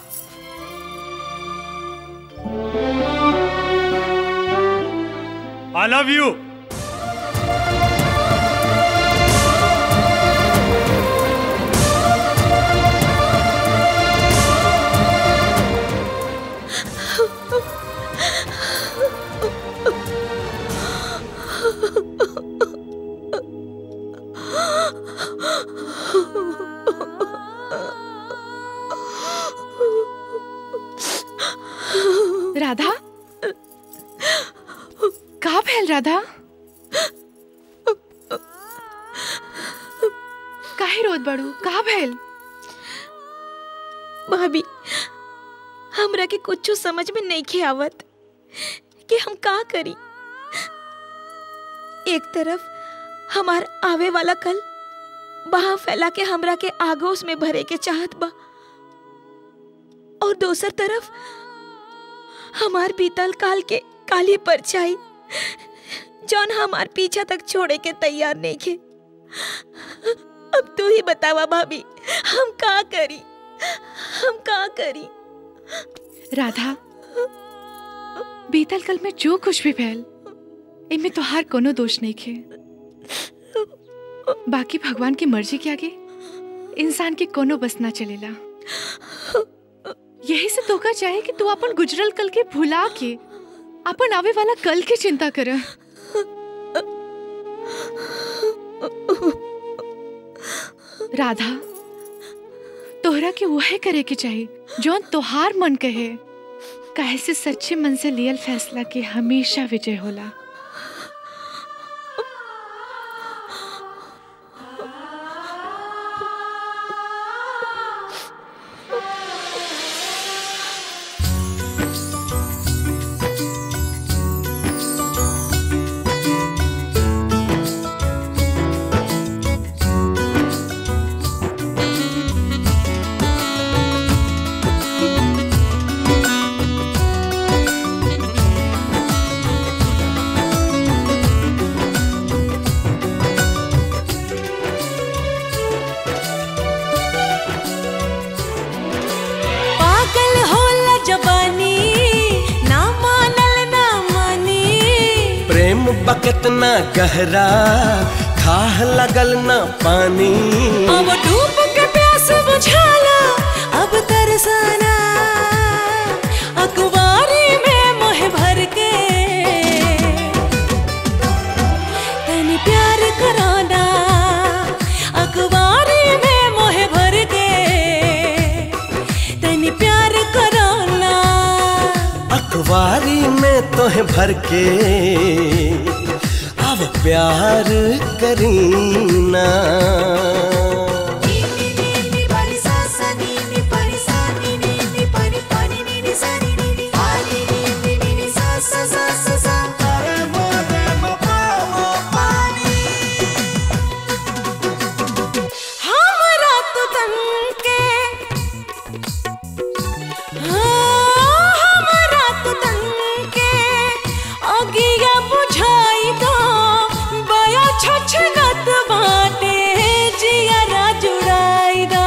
I love you Radha का भैल राधा काहे रोत बड़ू का भैल भाभी हमरा के कुछ समझ में नहीं खे आवत कि हम का करी एक तरफ हमार आवे वाला कल बाह फैला के हमरा के आगोश में भरे के चाहत बा और दोसर तरफ हमार बीतल काल के काली परछाई जौन हमार पीछा तक छोड़े के तैयार नहीं खे अब तू ही बतावा भाभी हम का करी हम का करी राधा बीतल कल में जो कुछ भी भैल इनमें तोहार कोनो दोष नहीं खे बाकी भगवान की मर्जी के आगे इंसान के कोनो बस ना चलेला यही से तोका चाहे कि तू अपन गुजरल कल के भुला के अपन आवे वाला कल की चिंता कर राधा तोहरा के वह करे के चाहिए जौन तोहार मन कहे काहे से सच्चे मन से लियल फैसला के हमेशा विजय होला पागल होला जवानी ना मानल ना मानी प्रेम बकत ना गहरा खाह लगल ना पानी अब डूब के प्यास बुझाला अब तरसाना अखबारी में मोह भर के तनी प्यार कराना अखबारी में मोह भर के तनी प्यार कराना अखबारी में तोहे भर के अब प्यार करीना हमरा तो तन के हाँ, हमरा तो तन के अगिया बुझाई दो बया छछनत बाटे जियरा जुड़ाई दो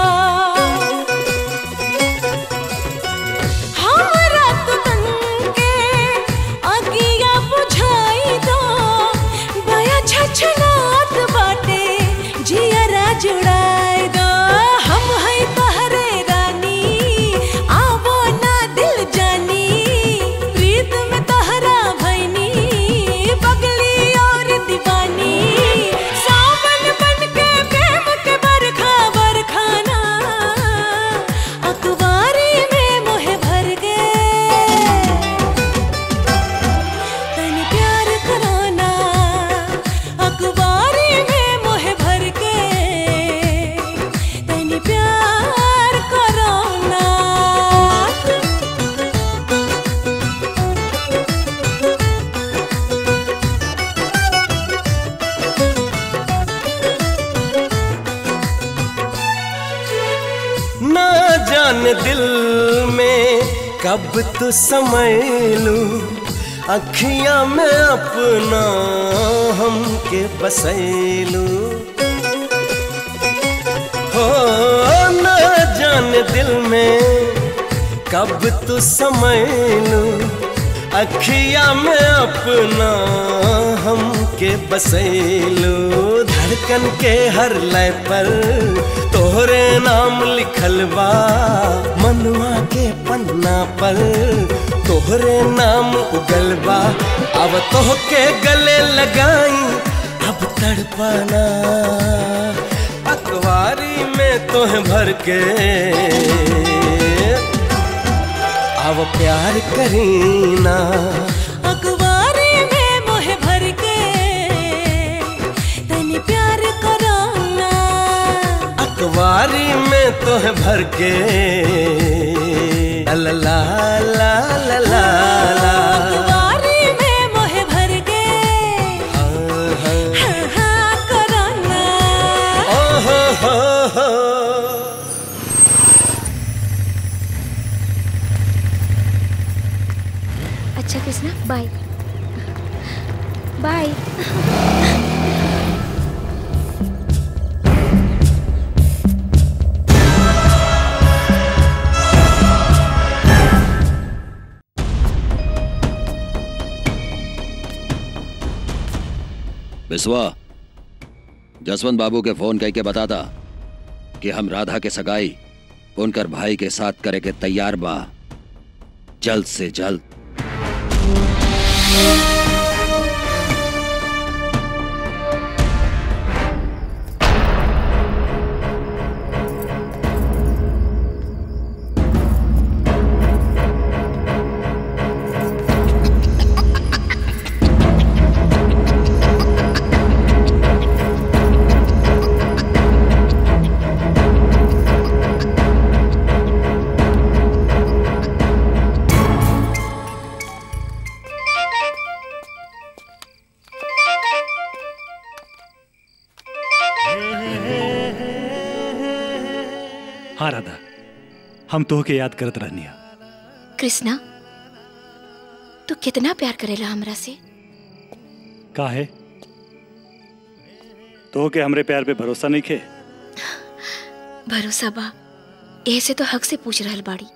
हमरा तो तन के अगिया बुझाई दो बया छछनत बाटे जियरा जुड़ाई दो हम है तहरे रानी आवो ना दिल जानी प्रीत में तहरा भैनी बगली और दीवानी सावन बन के प्रेम के बरखा बरखाना अखबारी में मोह भर गए तन प्यार कराना अखबारी में मोह भर के तन प्यार कराना ना जान दिल में कब तो समय लू अखियां में अपना हमके बसैलू हो ना जान दिल में कब तो समय लू अखिया में अपना हमके बसैलू धड़कन के हर लय पर तोहरे नाम लिखल बा मनुआ के पन्ना पर तोहरे नाम उगल बा अब तोहके गले लगाई अब तड़पाना अखबारी में तोह भर के अब प्यार करीना अखबारी में मोह भर के तन प्यार कराना अखबारी में तोह भर के ला ला ला ला ला ला अखबारी में मोह भर के हाँ हाँ कराना ओ हो बाय बाय बिस्वा जसवंत बाबू के फोन कह के बताता कि हम राधा के सगाई उनकर भाई के साथ करे के तैयार बा जल्द से जल्द हाँ राधा हम तो के याद करत रहनिया कृष्णा तू कितना प्यार करेला हमरा से का है तो के हमरे प्यार पे भरोसा नहीं खे भरोसा बा ऐसे तो हक से पूछ रहल बाड़ी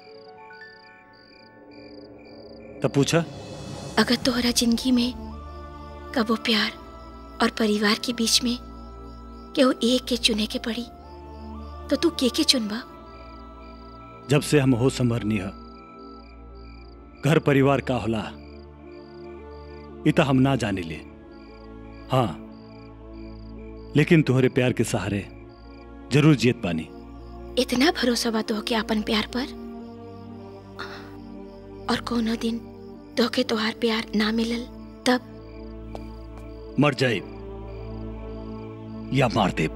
तब पूछा अगर तोहरा जिंदगी में कबो प्यार और परिवार के बीच में केहू एक के चुने के पड़ी तो तू के के चुनबा जब से हम हो संभरनी है घर परिवार का होला इता हम ना जाने ले हाँ लेकिन तुम्हारे प्यार के सहारे जरूर जीत पानी इतना भरोसा बा तोहके अपन प्यार पर और कोनो दिन तोहके तोहार प्यार ना मिलल तब मर जाए या मार दे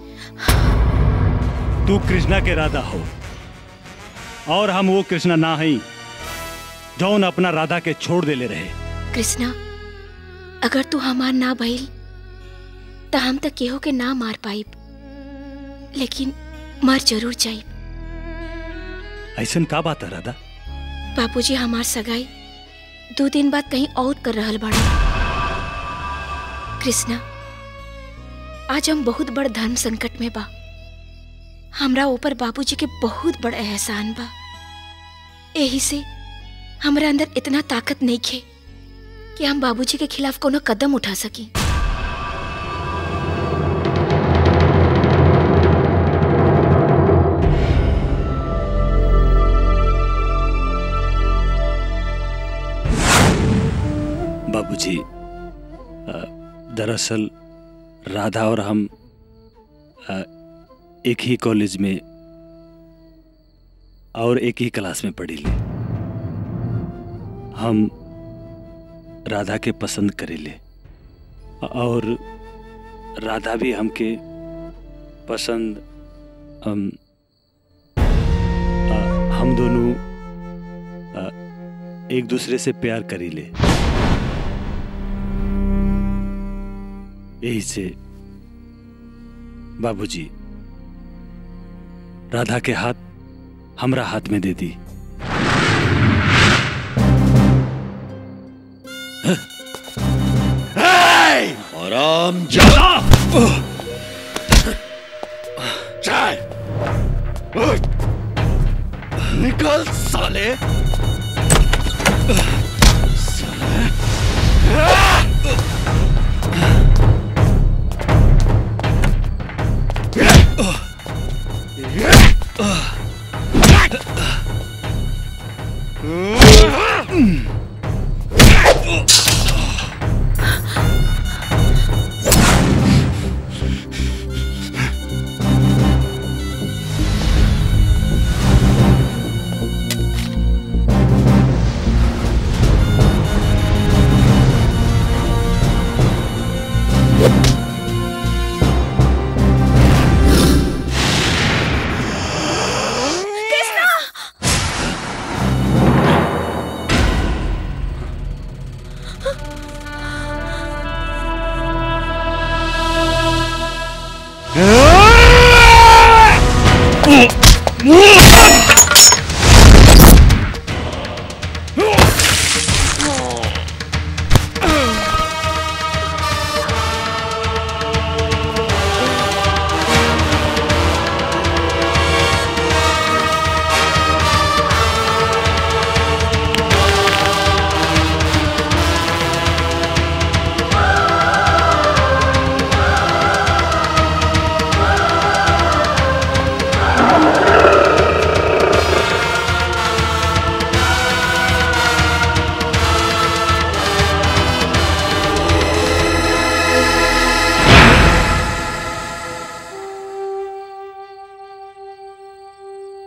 तू कृष्णा के राधा हो और हम वो कृष्णा ना हई जौन अपना राधा के छोड़ देले रहे कृष्णा अगर तू हमार ना भइल त हम तक केहू के ना मार पाइब लेकिन मर जरूर जाइब ऐसन का बात है राधा बापूजी हमार सगाई दो दिन बाद कहीं और कर रहल बाड़े कृष्णा आज हम बहुत बड़ धर्म संकट में बा हमरा ऊपर बाबूजी के बहुत बड़ एहसान बा यही से हमरा अंदर इतना ताकत नहीं खे कि हम बाबूजी के खिलाफ कोनो कदम उठा सकी बाबूजी अ, दरअसल राधा और हम अ, एक ही कॉलेज में और एक ही क्लास में पढ़ी ले हम राधा के पसंद करेले और राधा भी हमके पसंद हम अ, हम दोनों अ, एक दूसरे से प्यार करीले यही से बाबूजी राधा के हाथ हमरा हाथ में दे दी आराम जा चाय निकल साले कृष्णा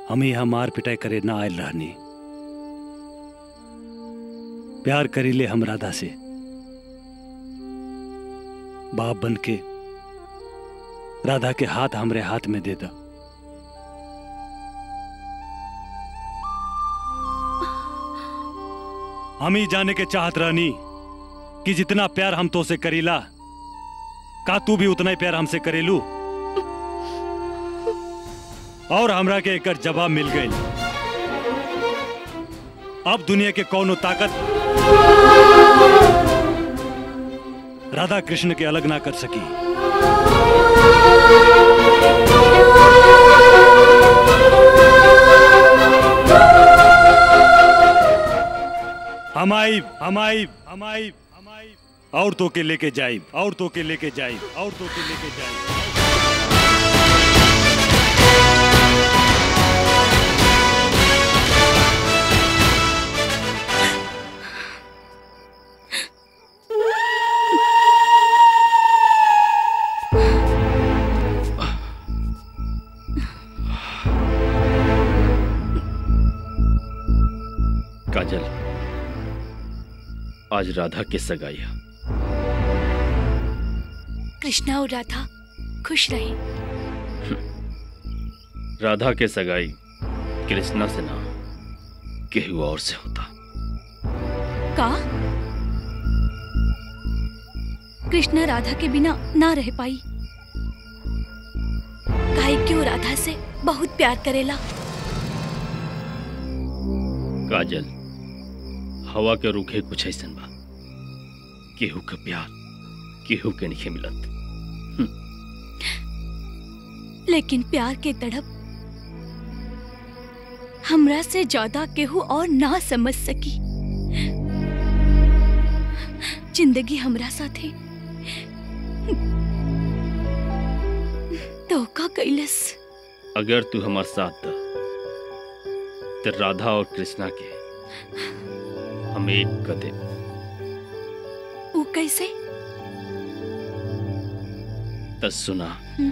हम यहाँ मार पिटाई करे ना आयल रहनी प्यार करीले हम राधा से बाप बन के राधा के हाथ हमरे हाथ में दे दा हम ही जाने के चाहत रहनी कि जितना प्यार हम तो से करीला का तू भी उतना ही प्यार हमसे करेलू और हमरा के एक जवाब मिल गई अब दुनिया के कौनो ताकत राधा कृष्ण के अलग ना कर सकी हम आई हम आई हम आई हम आई और तो के लेके जाई और तो के लेके जाई और तो के लेके जाई काजल आज राधा की सगाई है कृष्णा और राधा खुश रहे राधा के सगाई कृष्णा से ना केहू और से होता का कृष्णा राधा के बिना ना रह पाई काहे क्यों राधा से बहुत प्यार करेला काजल हवा के रुखे कुछ ऐसन बा केहू के प्यार केहू के नहीं मिलत लेकिन प्यार के तड़प हमरा से ज्यादा केहू और ना समझ सकी जिंदगी हमरा साथे धोखा कैलस अगर तू हमार साथ दा तो राधा और कृष्णा के हम एक कदे वो कैसे तस सुना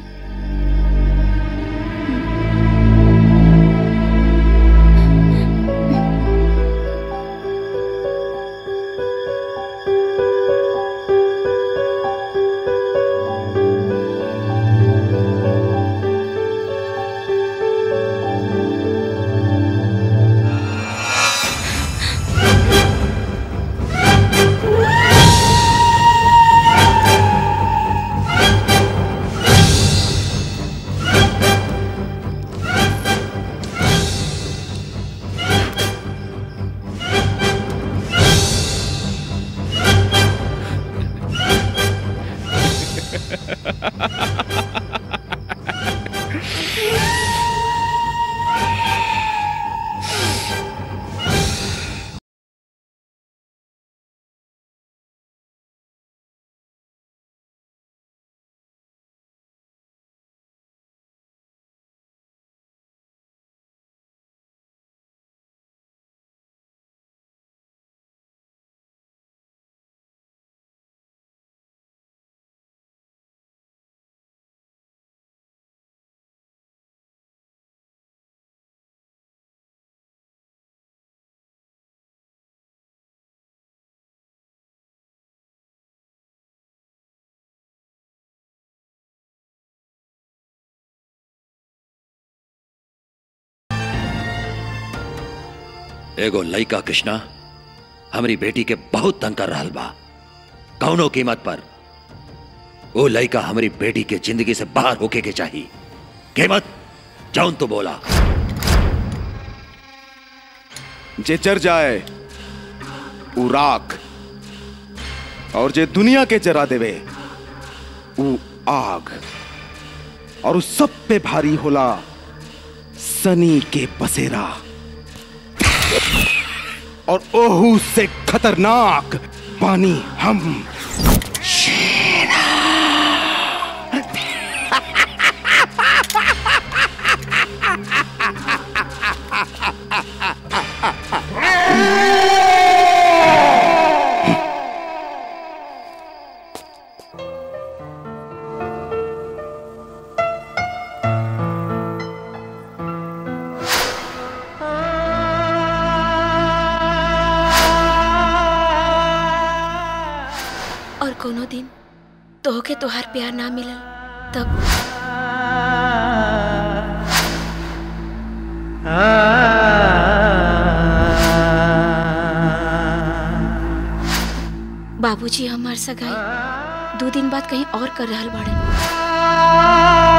एगो लइका कृष्णा हमारी बेटी के बहुत तंग कर रहल बा कौनो कीमत पर वो लइका हमारी बेटी के जिंदगी से बाहर होके के चाहिए कीमत जौन तो बोला जे जर जाए उ राख और जे दुनिया के जरा देवे उ आग और उस सब पे भारी होला सनी के बसेरा और ओहू से खतरनाक पानी हम कोनो दिन तोहके तोहार प्यार ना मिलल तब बाबूजी हमार सगाई दो दिन बाद कहीं और कर रहल बाड़न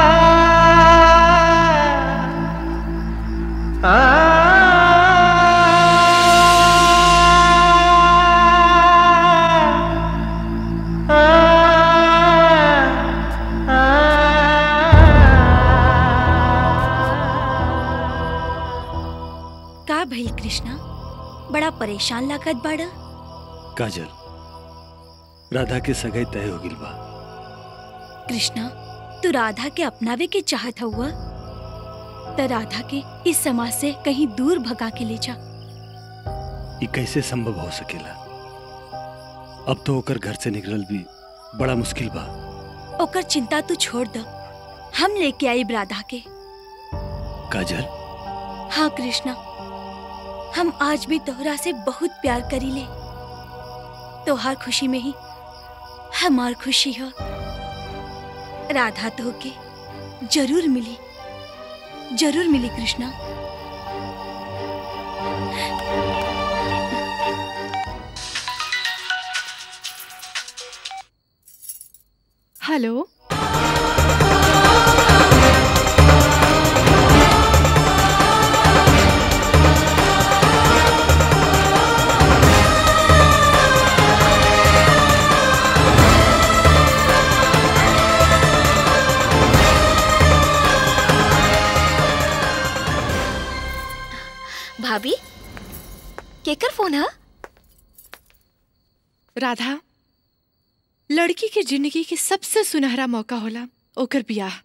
का भइल कृष्णा बड़ा परेशान लागत बाड़ा काजल राधा के सगाई तय हो गिल बा कृष्णा तू राधा के अपनावे के चाहत हुआ त राधा के इस समाज से कहीं दूर भगा के ले जा ये कैसे संभव हो सकेला अब तो ओकर घर से निकलल भी बड़ा मुश्किल बा ओकर चिंता तू छोड़ द हम लेके आई राधा के काजल हाँ कृष्णा हम आज भी तोहरा से बहुत प्यार करी ले तोहार खुशी में ही हमार खुशी हो राधा तो के जरूर मिली जरूर मिली कृष्णा हेलो भाभी केकर फोन है राधा लड़की के जिंदगी के सबसे सुनहरा मौका होला ओकर बियाह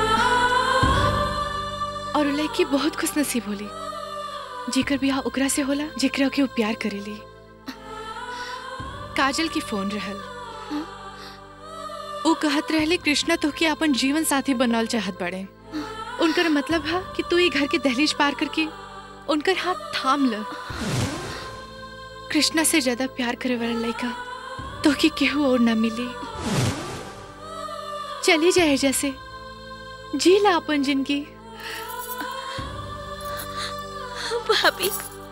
और उ लड़की बहुत खुश नसीब होली जेकर बियाह ओकरा से होला जेकरा के वो प्यार करेली काजल की फोन रहल वो कहत रहले कृष्णा तो के अपन जीवन साथी बनल चाहत बड़े उनकर मतलब है कि तू ये घर के दहलीज पार करके उनकर हाथ थाम ल कृष्णा से ज्यादा प्यार करे वाला लड़का तो कि केहू और ना मिली चली जाए जैसे जी ला अपन जिंदगी भाभी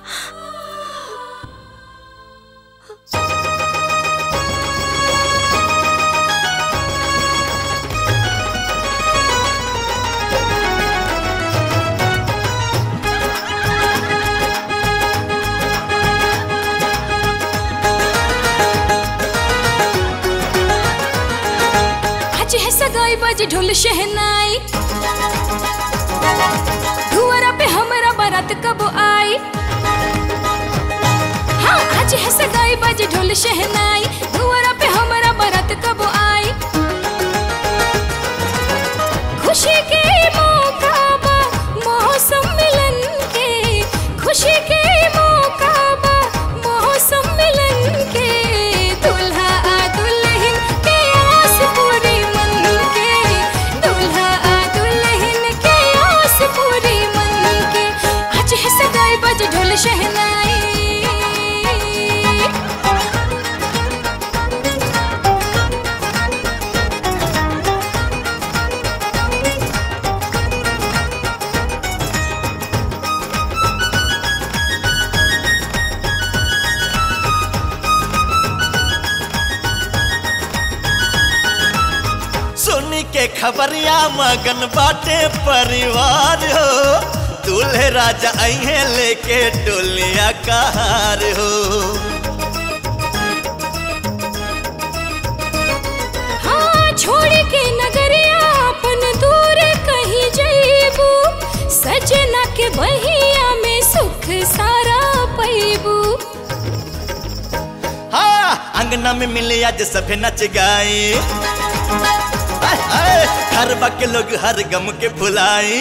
आज है सगाई बाजी ढोल शहनाई धुआरा पे हमारा बारात कब आई हाँ आज है सगाई बाजी ढोल शहनाई धुआरा पे हमारा बारात कब आई खुशी के मौका बा मौसम मिलन के खुशी के मौका बा मौसम मिलन के दुल्हा आ दुल्हन के आस पूरी मन के दुल्हा आ दुल्हन के आस पूरी मन के आज है सगाई बज ढोल शहनाई सुनी के खबरिया मगन बाटे परिवार हो दूल्हे राजा अहे लेके डोलिया कहार हो हाँ छोड़ के नगरिया अपन दूर कहीं जईबू सजना के बहिया में सुख सारा पैबू हाँ अंगना में मिले आज सभे नच गाए आय, आय, हर के लोग हर गम के भुलाई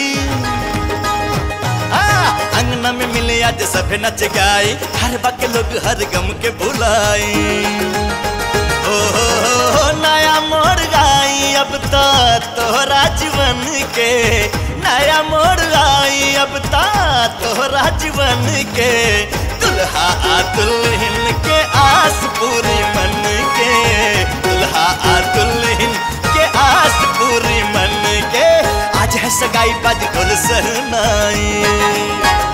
हाँ, अंगना में मिले आज सभे नच गाए हर के लोग हर गम के भुलाई ओ हो हो हो नया मोड़ गाई अब तो तोहरा जीवन के नया मोड़ गाई अब तो तोहरा जीवन के दुल्हा आ दुल्हन के आस पूरी मन के दुल्हा दुल्हा आ दुल्हन के आस पूरी मन के आज है सगाई बज गुल सहनाई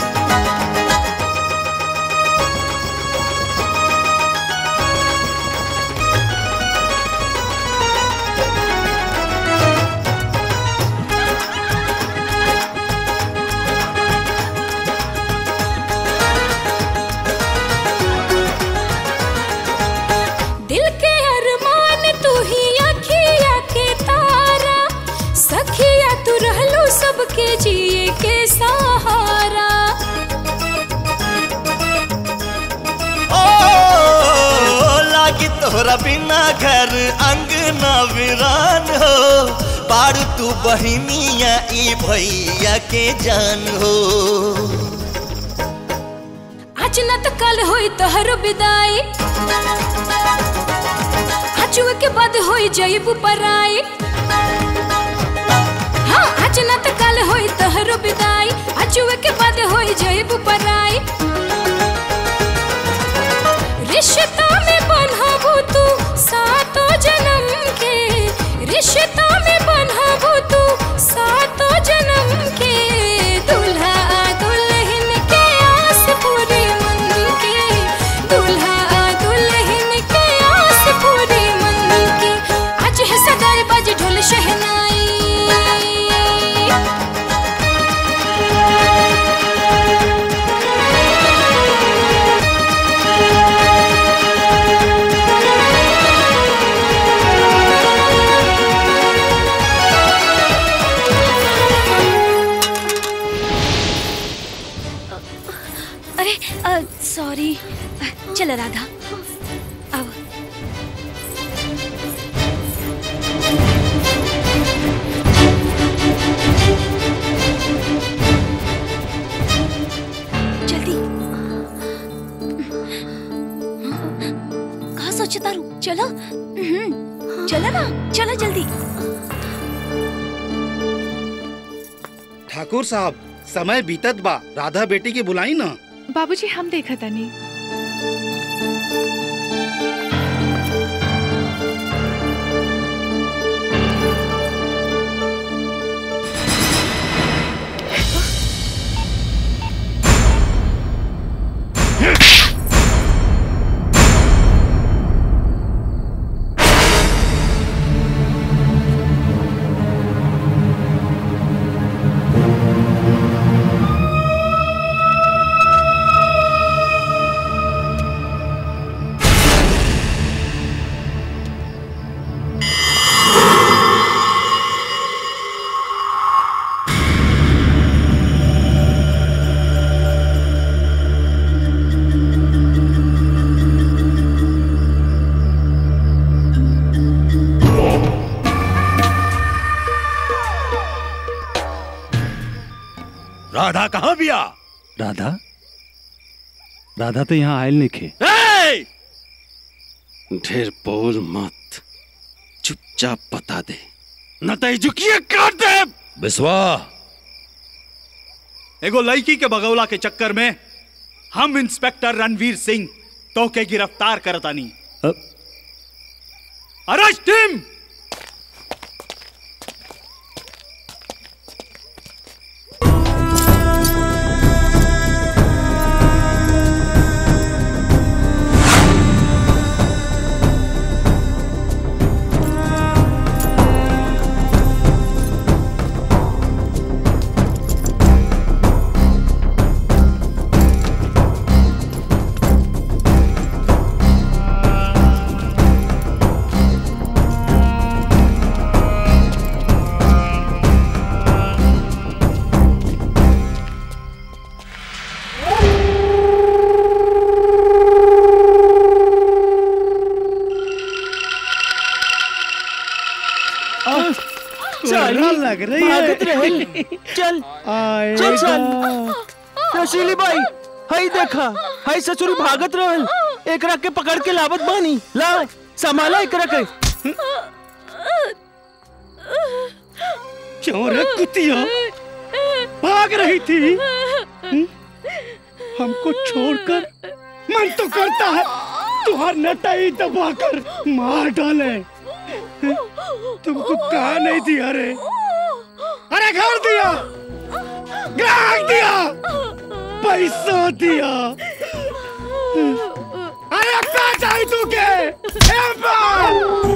दिल के अरमान तू ही अखिया के तारा सखिया तू रहलू सबके जिए के सहारा ओ लागी तोहरा बिना घर अंगना वीरान हो बारू तू बहिनिया ई भैया के जान हो आज न तो कल होई तोहरो विदाई आजुए के बाद होई जईबू पराई हाँ आज न तो कल होई तोहरो विदाई आजुए के बाद होई जईबू पराई रिश्ता में बन्हाबू तू सातो जन्म के रिश्ता में बन्हाबू तू सातो जन्म के दुल्हा आ दुल्हन के आस पूरी मन के दुल्हा आ दुल्हन के आस पूरी मन के आज है सगाई बज ढोल शहनाई अरे सॉरी चल राधा अब जल्दी कहा सोचता रू चलो हम्म, चलो ना चलो जल्दी ठाकुर साहब समय बीतत बा राधा बेटी के बुलाई ना बाबूजी हम देखा तनी राधा कहाँ बिया राधा राधा तो यहाँ आयल नहीं खे ढेर बोल मत चुपचाप बता दे न तो झुकिए काट दे बिस्वा एगो लड़की के बगौला के चक्कर में हम इंस्पेक्टर रणवीर सिंह तो के गिरफ्तार करतानी अरेस्ट हिम साली लग रही है। भागत रहे चल चल चल रसीली बाई हई देखा हई ससुरी भागत रहल एकरा के पकड़ के लावत बानी ला संभाला एकरा के क्यों रे कुतिया भाग रही थी हम्म? हमको छोड़कर मन तो करता है तुहार नटाई दबाकर मार डाले तुमको कहा नहीं दिया रे अरे घर दिया ग्राहक दिया पैसा दिया अरे क्या चाहिए तू के ए बाप!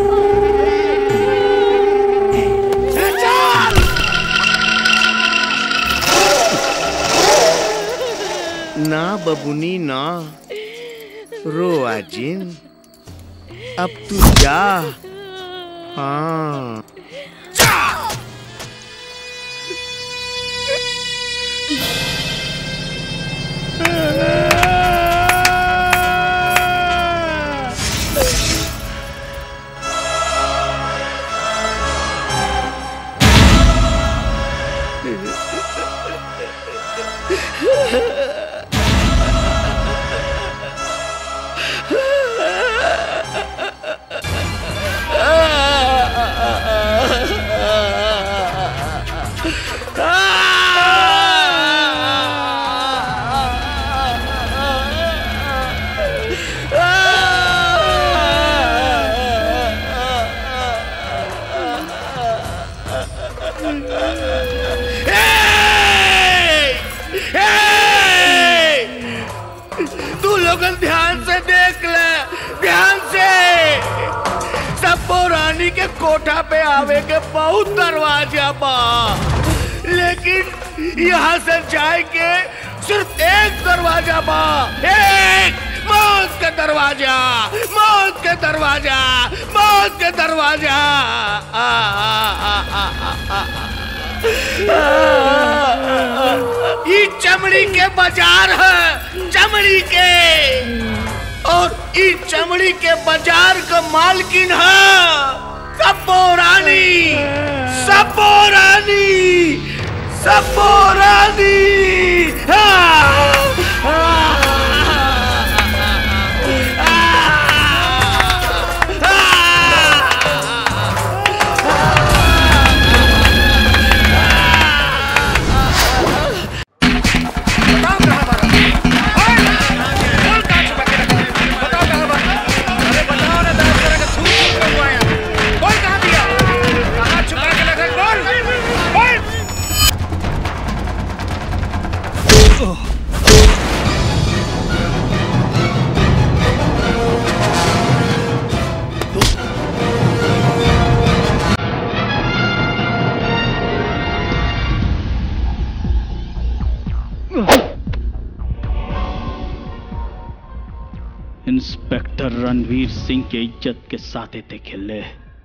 ए चल ना बबुनी ना रो आजिन अब तू जा हाँ तू लोगन ध्यान से देख ले ध्यान से सबो रानी के कोठा पे आवे के बहुत दरवाजा बा लेकिन यहाँ से जाए के सिर्फ एक दरवाजा बा एक मौत के दरवाजा मौत के दरवाजा मौत के दरवाजा आ, आ, आ, आ, आ, आ, ये चमड़ी के बाजार है चमड़ी के और ये चमड़ी के बाजार का मालकिन है सबो रानी सबो रानी सबो रानी हाँ! इंस्पेक्टर रणवीर सिंह के इज्जत के साथ थे खेले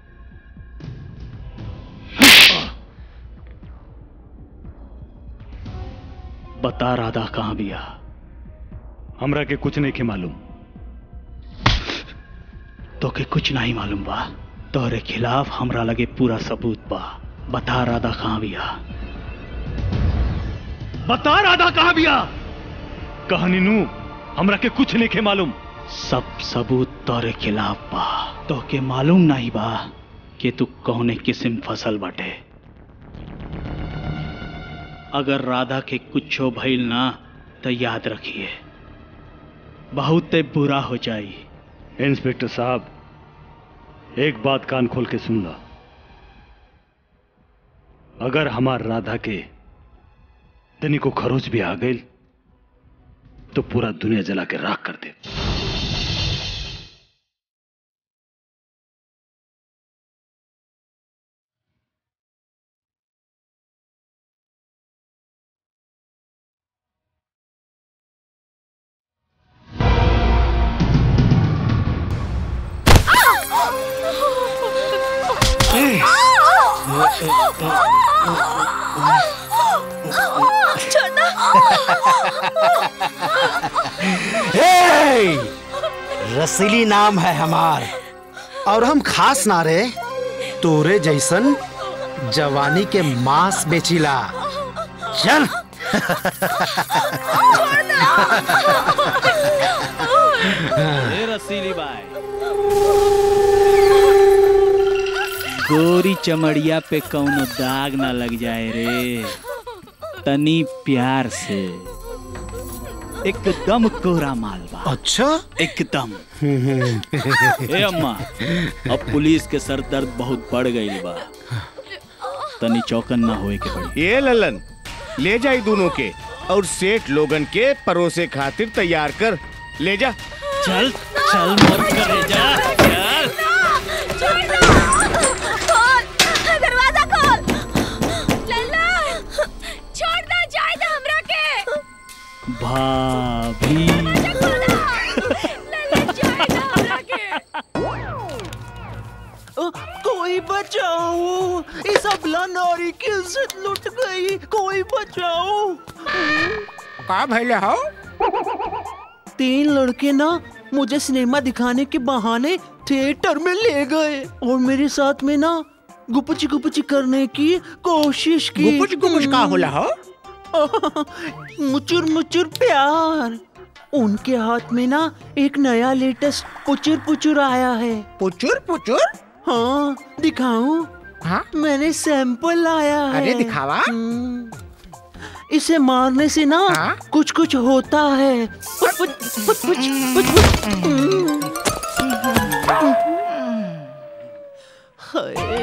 बता राधा कहाँ बिया हमरा के कुछ नहीं के मालूम तो के कुछ नहीं मालूम बा तोहरे खिलाफ हमरा लगे पूरा सबूत बा बता राधा कहाँ बिया बता राधा कहाँ बिया कहानी नू हमरा के कुछ नहीं के मालूम सब सबूत तोरे खिलाफ बा तो के मालूम नहीं बा कि तू कौने किस्म फसल बाटे अगर राधा के कुछो भइल ना तो याद रखिए बहुत बुरा हो जाई इंस्पेक्टर साहब एक बात कान खोल के सुन ला अगर हमार राधा के तनी को खरोच भी आ गई तो पूरा दुनिया जला के राख कर दे हे! रसीली नाम है हमार और हम खास ना रे तोरे जैसन जवानी के मांस बेचिला चल ए रसीली बाई गोरी चमड़िया पे कौनो दाग ना लग जाए रे तनी प्यार से एकदम कोरा माल बा अच्छा एकदम ए अम्मा अब पुलिस के सर दर्द बहुत बढ़ गई बा तनी चौकन ना होए के पड़ी ये ललन ले जाई दोनों के और सेठ लोगन के परोसे खातिर तैयार कर ले जा चल चल मत करे जा चल खोल दरवाजा खोल लल्ला छोड़ दो जाए दो हमरा के भाभी अ, कोई बचाओ इस अबला नारी की इज्जत लुट गई कोई बचाओ का भैले हो तीन लड़के ना मुझे सिनेमा दिखाने के बहाने थिएटर में ले गए और मेरे साथ में ना गुपची गुपची करने की कोशिश की गुपुच गुपुच का होला हो मुचुर मुचुर प्यार उनके हाथ में ना एक नया लेटेस्ट पुचुर पुचुर आया है पुचुर पुचुर हाँ दिखाऊं हाँ मैंने सैंपल लाया है अरे दिखावा हम्म, इसे मारने से ना कुछ कुछ होता है पुच पुच पुच पुच पुच पुच हम्म। हाय,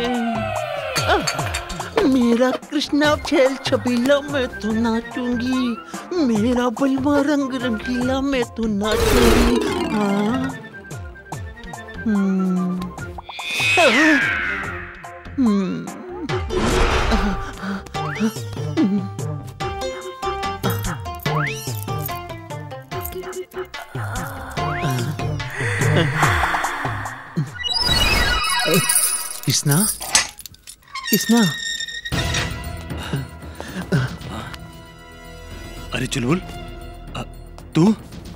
आह, मेरा कृष्णा खेल छबीला मैं तो नाचूंगी मेरा बलवा रंग रंगीला मैं तो नाचूंगी हाँ हम्म आह, हम्म कृष्णा कृष्णा अरे चुलबुल अ, तू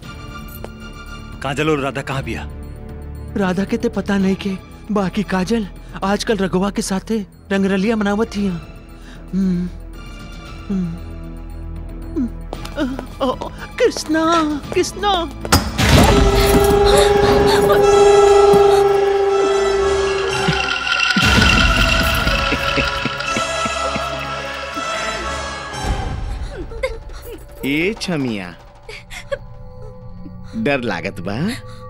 काजल और राधा कहाँ बिया राधा के ते पता नहीं के बाकी काजल आजकल रघुवा के साथे रंगरलिया मनावत ही हम्म, हम्म, हम्म, अ, अ, कृष्णा कृष्णा ए छमिया डर लागत बा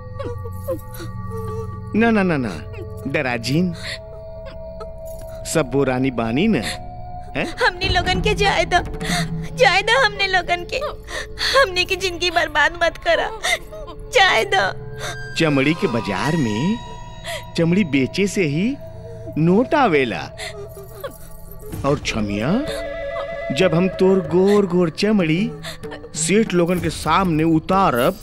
ना ना ना ना डराजीन सब बुरानी बानी न है हमने लोगन के जाए दो जाए दो हमने लोगन के हमने की जिंदगी बर्बाद मत करा जाए दो चमड़ी के बाजार में चमड़ी बेचे से ही नोट आवेला और छमिया जब हम तोर गोर गोर चमड़ी सेठ लोगन के सामने उतारब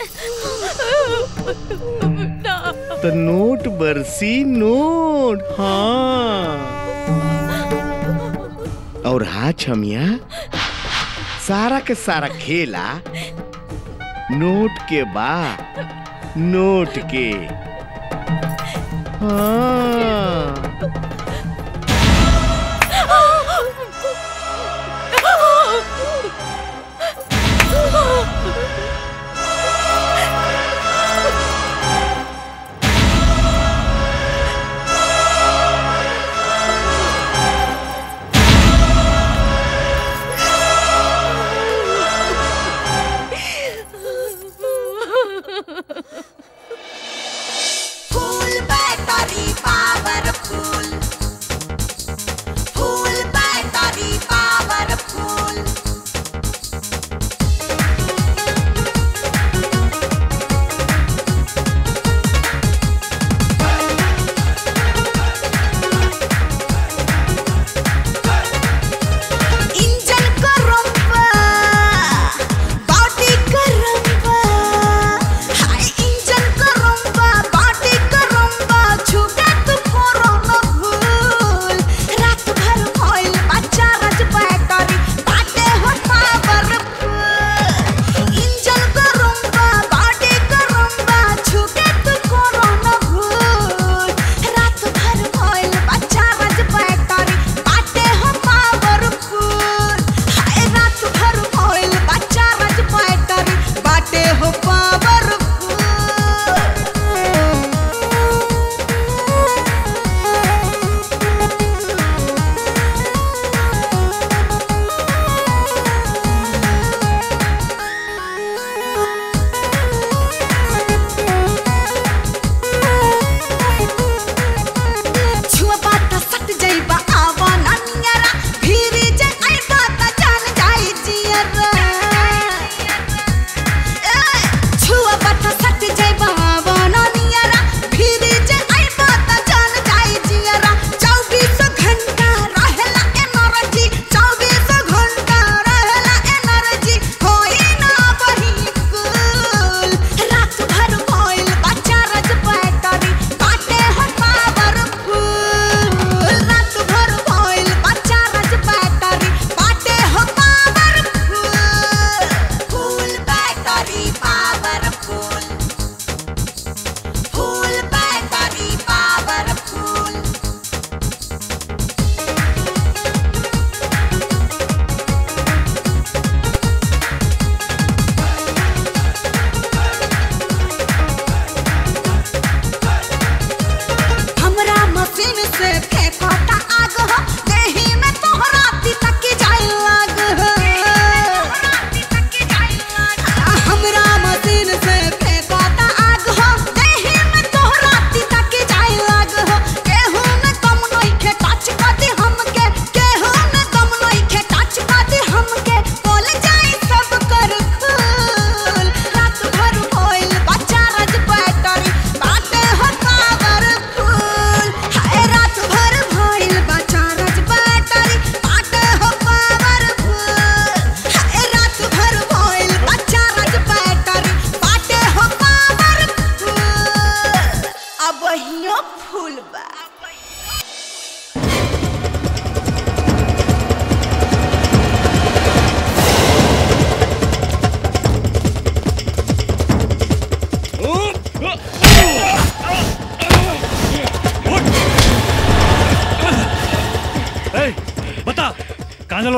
तो नोट बरसी नोट हाँ और हाँ छमिया सारा के सारा खेला नोट के बा नोट के हाँ फूल बैटरी पावरफुल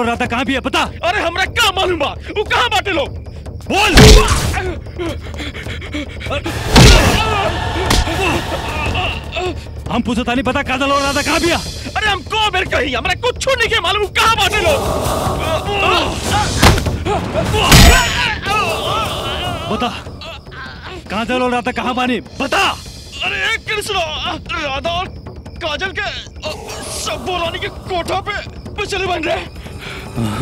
राधा कहाँ भी है पता अरे हमरा का मालूम बा वो कहाँ बाटे लोग बोल हम पूछो तानी पता काजल और राधा कहाँ भी है अरे हम को बेर कही हमरा कुछ नहीं के मालूम कहाँ बाटे लोग बता काजल और राधा कहाँ बानी बता अरे कृष्ण राधा और काजल के अ, सब बोलानी के कोठा पे पे चले बन रहे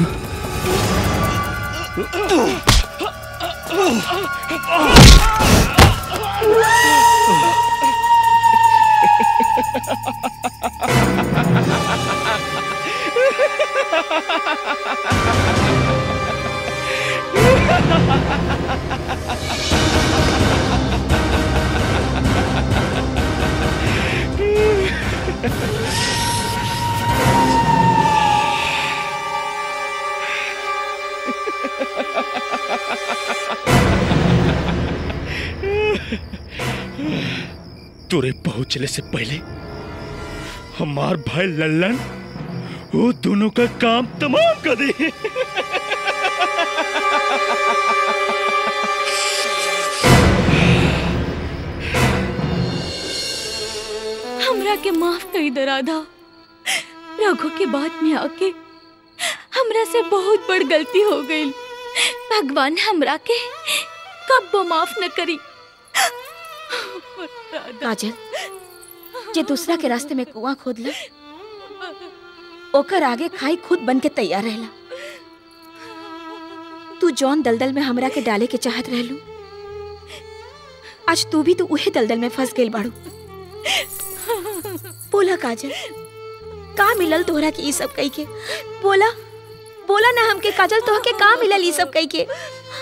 तुरे पहुंचने से पहले हमार भाई लल्लन वो दोनों का काम तमाम कर दे हमरा के माफ कर दे राधा रघु के बाद में आके हमरा से बहुत बड़ गलती हो गई भगवान हमरा के कब वो माफ न करी काजल जे दूसरा के रास्ते में कुआं खोद ला ओकर आगे खाई खुद बन के तैयार रहला तू जौन दलदल में हमरा के डाले के चाहत रहलू आज तू भी तो उहे दलदल में फंस गइल बाड़ू बोला काजल का मिलल तोहरा के ई सब कई के बोला बोला ना हमके काजल तोह के का मिलल ई सब कई के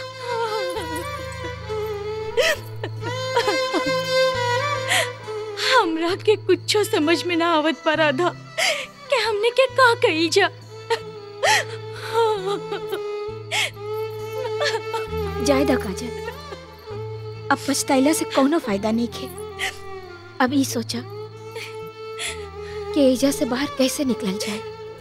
हमरा के कुछो समझ में ना आवत पा राधा कि हमने के का कही जा जाए दा काजल अब पछताइला से कोनो फायदा नहीं खे अब ई सोचा कि एजा से बाहर कैसे निकलल जाए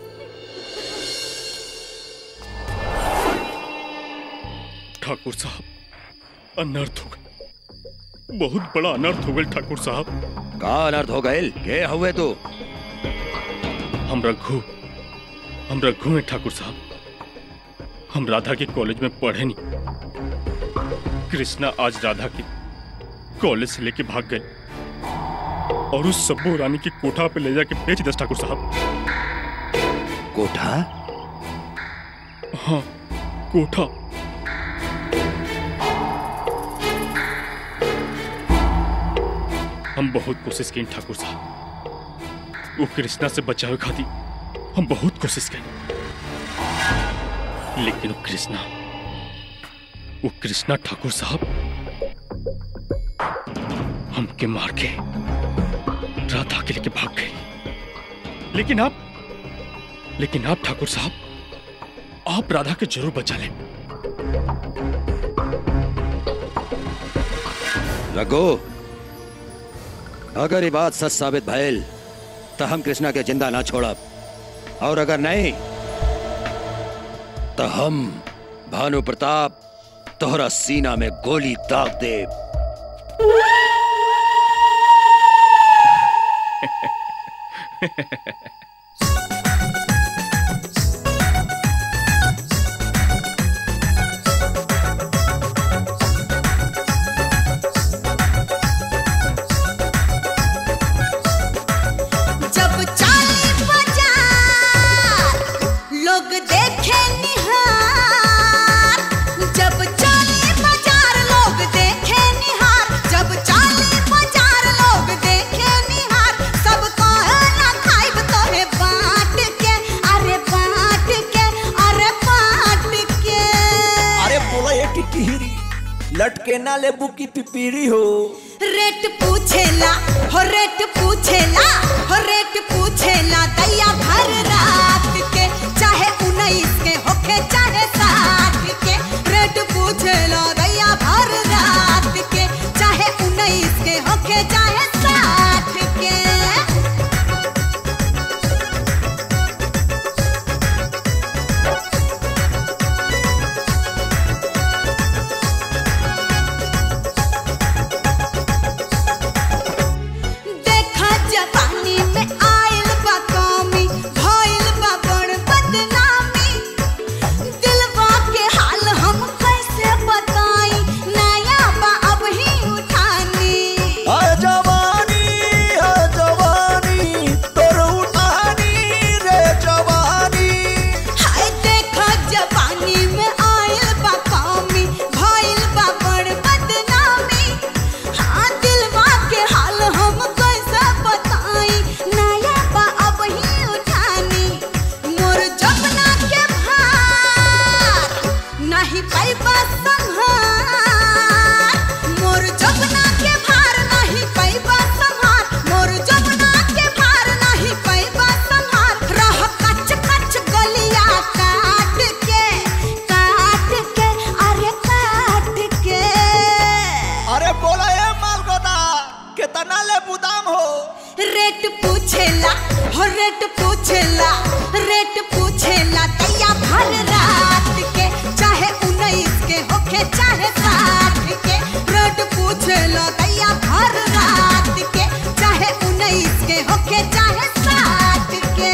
ठाकुर साहब अनर्थ हो गए बहुत बड़ा अनर्थ हो गए ठाकुर साहब का अनर्थ हो गए के हुए तू हम रघु हम रघु हैं ठाकुर साहब हम राधा के कॉलेज में पढ़े नहीं कृष्णा आज राधा की कॉलेज से लेके भाग गए और उस सब्बू रानी की कोठा पे ले जाके बेच दस ठाकुर साहब कोठा हाँ कोठा हम बहुत कोशिश की ठाकुर साहब वो कृष्णा से बचावे खाती हम बहुत कोशिश की लेकिन वो कृष्णा वो कृष्णा ठाकुर साहब हमके मार के राधा के लेके भाग गए लेकिन आप लेकिन आप ठाकुर साहब आप राधा के जरूर बचा लें रघु अगर ये बात सच साबित भइल तो हम कृष्णा के जिंदा ना छोड़ब और अगर नहीं तो हम भानु प्रताप तोहरा सीना में गोली दाग दे जब चाली बाजार लोग देखे निहार जब चाली बाजार लोग देखे निहार जब चाली बाजार लोग देखे निहार सब कहे ना खाइब तोहे बांट के अरे बांट के अरे बांट के अरे बोला ये टिटहिरी लटके ना लेबू की पिपीरी हो रेट पूछेला हो रेट पूछेला हो रेट पूछेला दैया भर रात के चाहे उन्नीस के होखे चाहे साठ के रेट पूछेला दैया भर रात के चाहे उन्नीस के होखे चाहे साठ के रेट पूछेला हो रेट पूछेला रेट पूछेला दैया भर रात के चाहे उन्नीस के होखे चाहे साठ के रेट पूछेला दैया भर रात के चाहे उन्नीस के होखे चाहे साठ के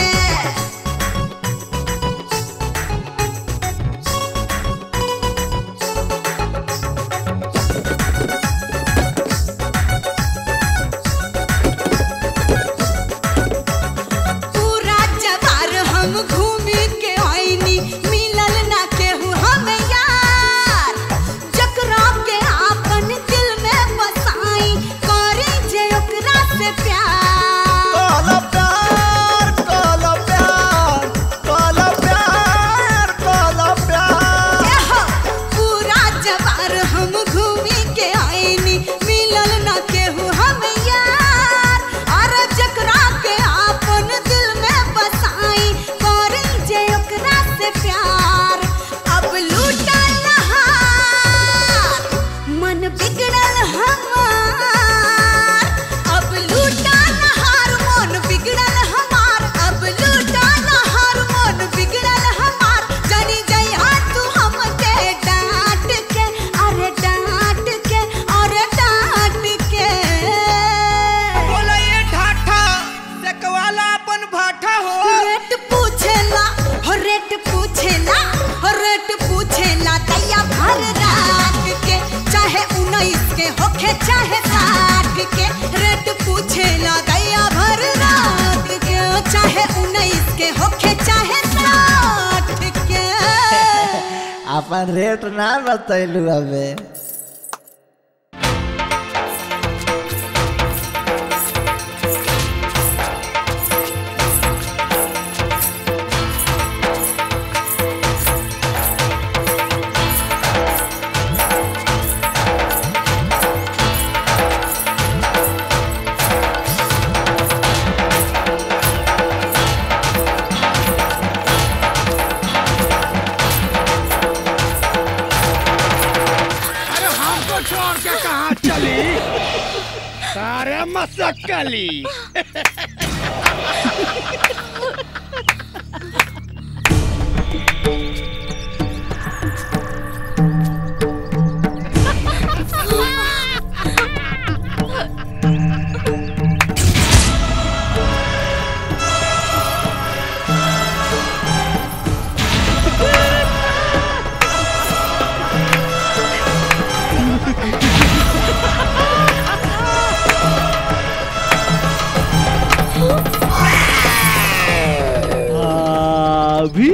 पूरा जवार हम घूमी के आईनी मिलल ना केहू हम यार जकरा के आपन दिल में बसाई करी जे ओकरा से प्यार काला प्यार काला प्यार काला प्यार काला प्यार एहो, पूरा जवार हम घूमी के आईनी मिलल ना केहू हम यार और जकरा के आपन दिल में बसाई करी जे ओकरा से प्यार अब लूटल हार मन बिगड़ल हमार अब लूटल हार मन बिगड़ल हमार अब लूटल हार मन बिगड़ल हमार जनी जइहा तू हमके डांट के अरे डांट के अरे डांट के बोला ये ठाठा सेकवाला अपन भाठा हो रेट पूछेला हो रेट पूछेला हो रेट पूछेला दैया भर रात के चाहे उन्नीस के होखे चाहे साठ के रेट पूछेला दैया भर रात के चाहे उन्नीस के होखे चाहे साठ के अपन रेट ना बतैलू हमे अरे हमको छोड़ के कहाँ चली सारे मसक्कली अभी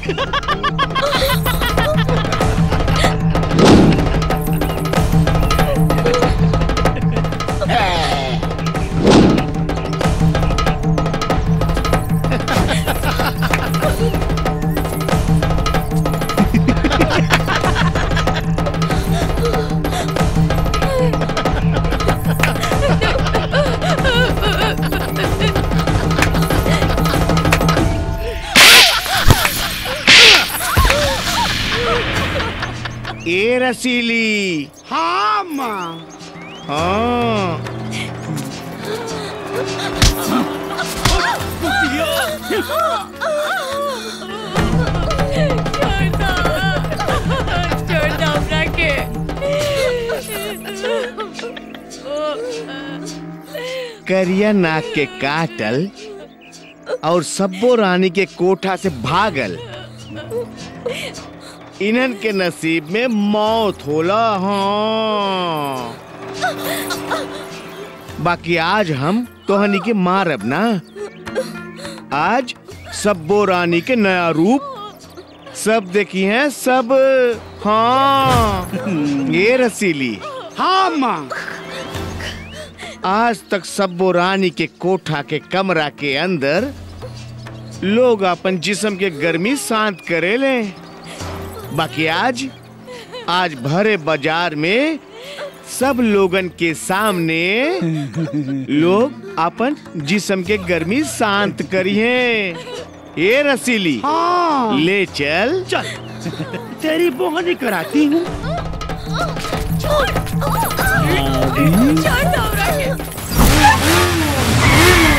ए रसीली हाँ माँ हाँ करिया नाक के काटल और सब्बो रानी के कोठा से भागल इन्हन के नसीब में मौत होला हाँ बाकी आज हम तोहनी के मारब ना आज सब्बो रानी के नया रूप सब देखी हैं सब हाँ ये रसीली हाँ माँ आज तक सब्बो रानी के कोठा के कमरा के अंदर लोग अपन जिस्म के गर्मी शांत करे ले बाकी आज आज भरे बाजार में सब लोगन के सामने लोग अपन जिस्म के गर्मी शांत करिए ये रसीली हाँ। ले चल चल तेरी बोहनी कराती हूँ अभी? छोड़ दो हमरा के।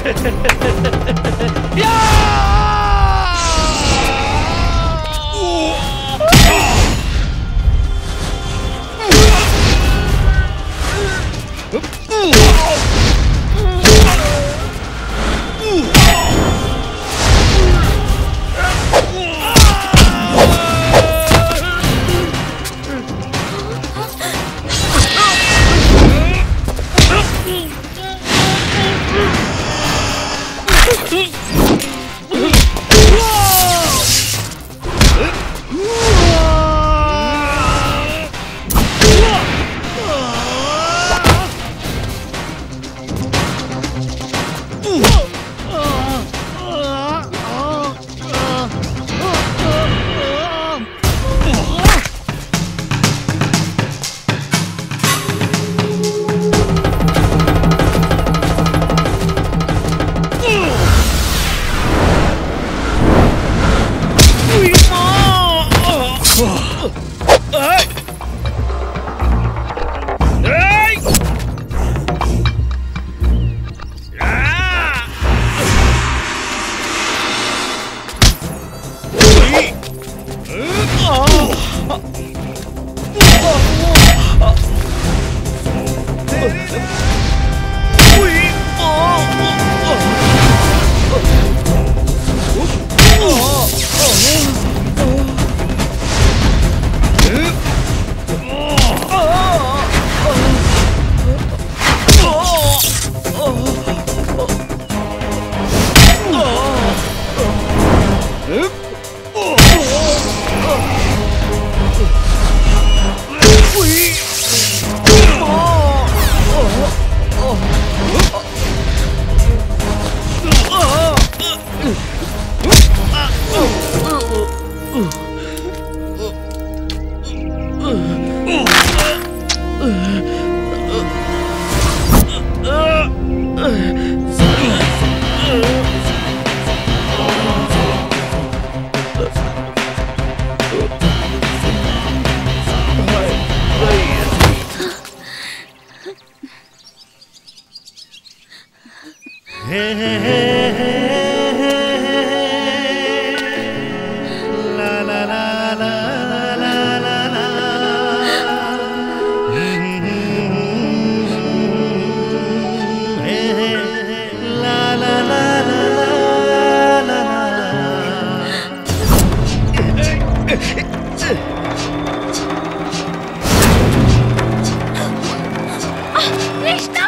कृष्णा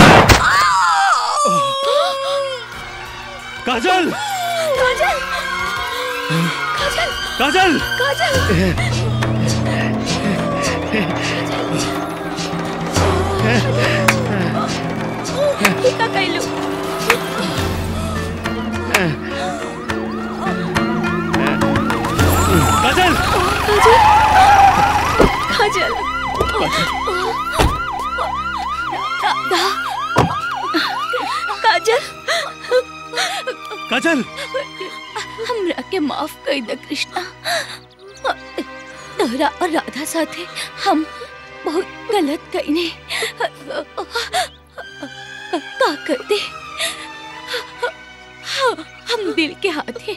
काजल काजल काजल काजल काजल ये का कैलू काजल काजल राधा काजल काजल हमरा के माफ कर दे कृष्णा तोहरा और राधा साथे हम बहुत गलत कईने का कर दे हम दिल के हाथे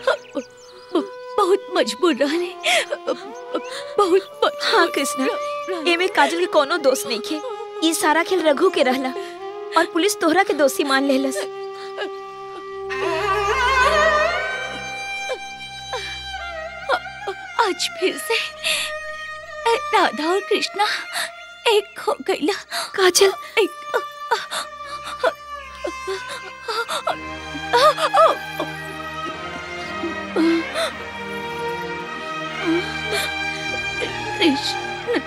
बहुत मजबूर रहने बहुत हाँ कृष्णा एमे काजल के कोनो दोष नहीं खे ये सारा खेल रघु के रहला और पुलिस तोहरा के दोषी मान लेलस आज फिर से राधा और कृष्णा एक हो गईला काजल एक कृष्ण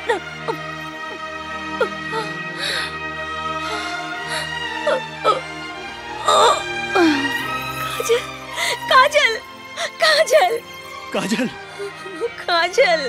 काजल काजल काजल काजल काजल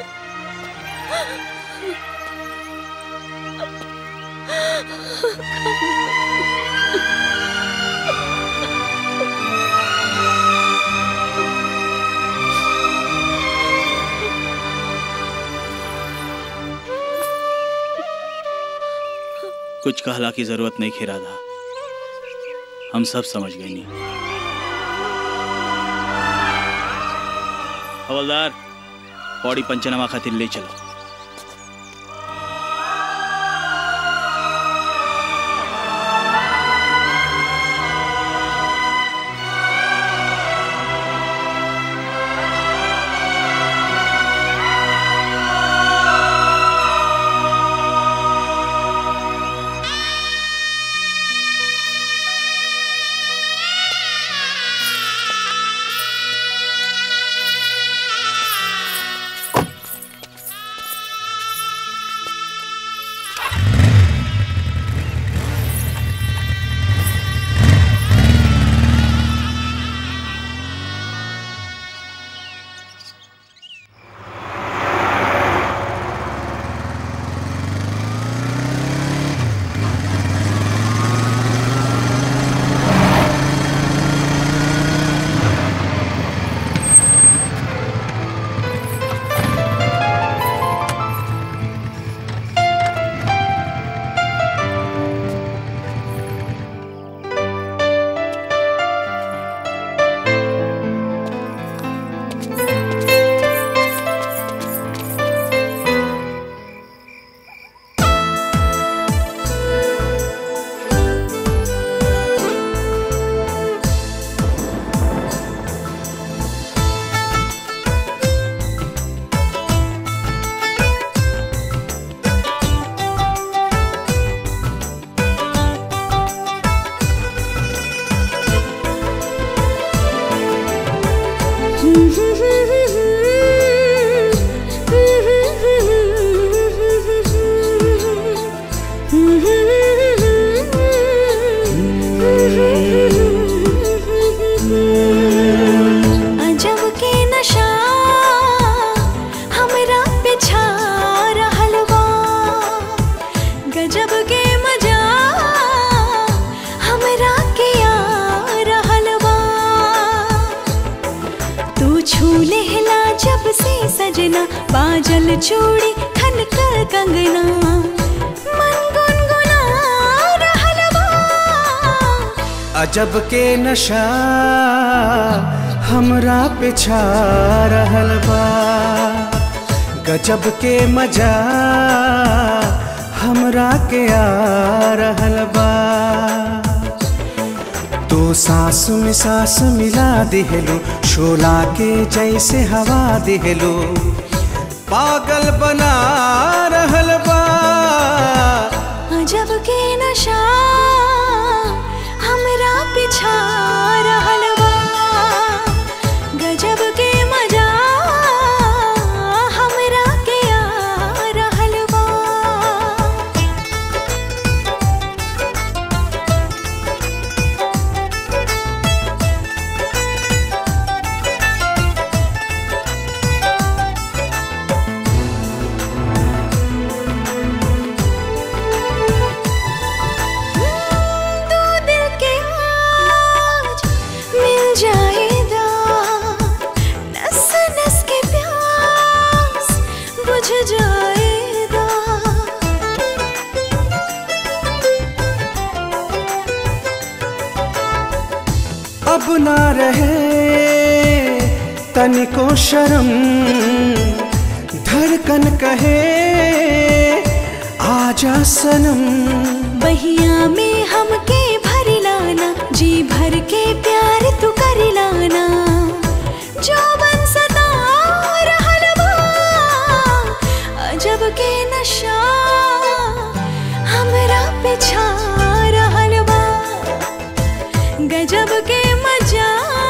कुछ कहला की जरूरत नहीं खे राधा हम सब समझ गए नहीं हवलदार पौड़ी पंचनामा खातिर ले चलो अजब के नशा हमरा पे छा रहल बा गजब के मजा हमरा के आ रहल बा तू छू लेहला जब से सजना बाजल चूड़ी खनकर कंगना मन गुनगुना रहल बा अजब के नशा हमरा पे छा रहल बा गजब के मजा हमरा के आ रहल बा तो सांस में सांस मिला दिहलो शोला के जैसे हवा दिहलो पागल बना रहल बा अजब के नशा हमरा पिछा रहल बा गजब के मजा हमरा के आ रहल बा दो दिल के आज मिल जाएगा नस नस के प्यास बुझ जाएगा अब ना रहे तनिको शर्म धड़कन कहे आजा सनम बहिया में हमके भर लाना जी भर के प्यार तू कर लाना जो बन सदा रहल बा अजब के नशा हमरा पे छा रहल बा गजब के मजा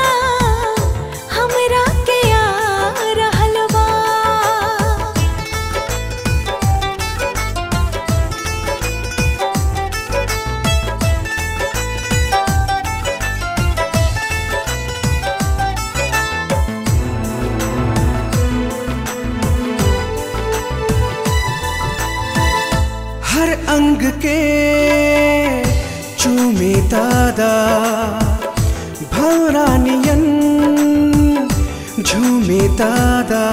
हमरा के आ रहल बा हर अंग के चूमे दादा भवरानियन झूमे दादा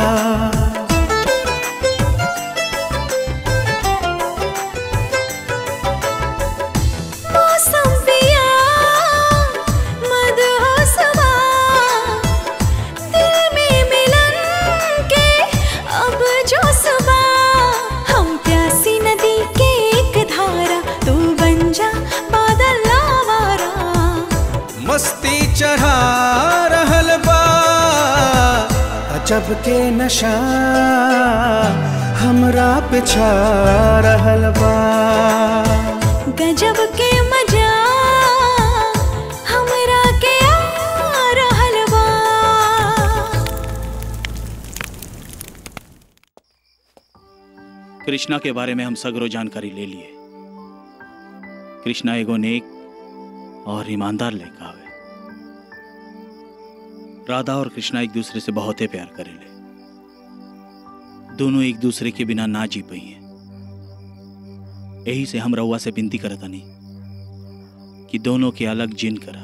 मौसम पिया चढ़ा रहल बा अजब के नशा हमरा पे छा रहल बा गजब के मजा हमरा के आ रहल बा कृष्णा के बारे में हम सगरो जानकारी ले लिए कृष्णा एगो नेक और ईमानदार लड़का हवे राधा और कृष्णा एक दूसरे से बहुते प्यार करेले दोनों एक दूसरे के बिना ना जी पाई हैं यही से हम रउआ से विनती करत हनी कि दोनों के अलग जिन करा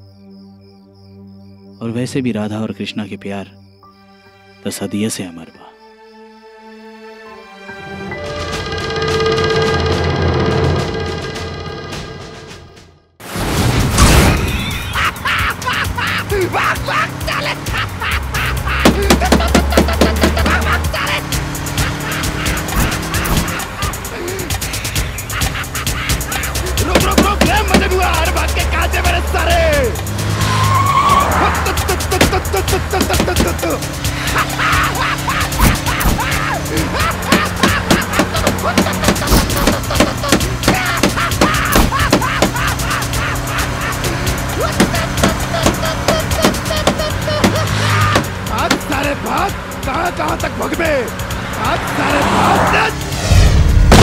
और वैसे भी राधा और कृष्णा के प्यार तो सदिये से अमर बा भाग भाग चले रुक रुक रुक ले मजे हुआ हर भाग के कहा से मेरे सारे आज सारे भाग कहाँ कहाँ तक भगवे आज सारे भाग नच!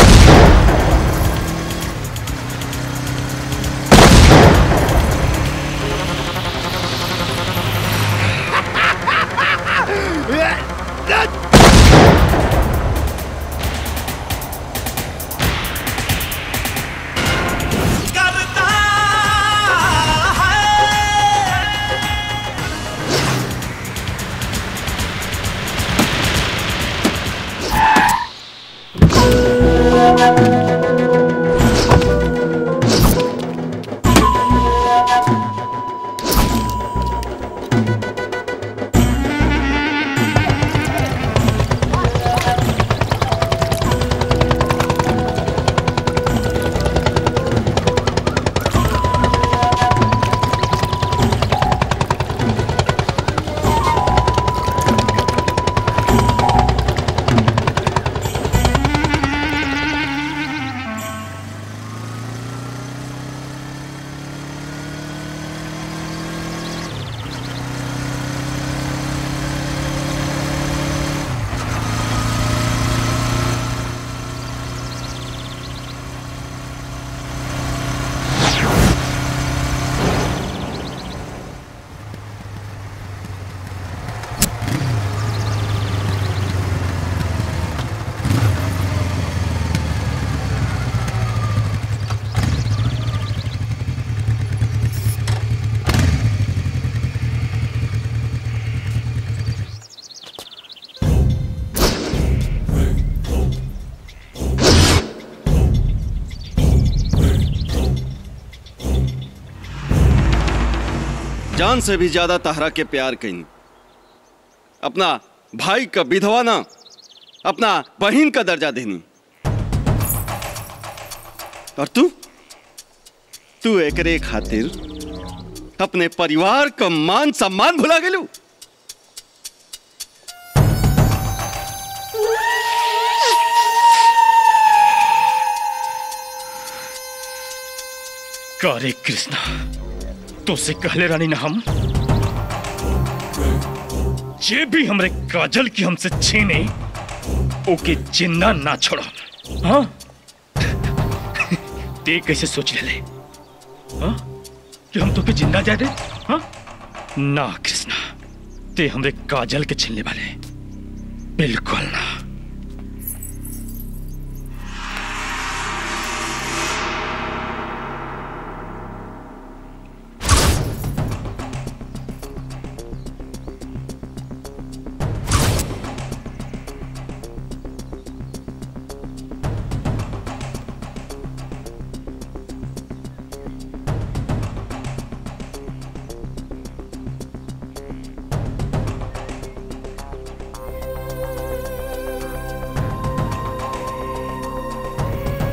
जान से भी ज्यादा तहरा के प्यार कहीं अपना भाई का विधवा ना अपना बहन का दर्जा देनी और तू तू एकरे खातिर अपने परिवार का मान सम्मान भुला गेलू करे कृष्णा तो से कहले रानी ना हम जे भी हमरे काजल की हमसे छीने ओके जिंदा ना छोड़ो हाँ ते कैसे सोच ले ले हाँ कि हम तो के जिंदा जा दे हाँ ना कृष्णा ते हमरे काजल के छीनने वाले बिल्कुल ना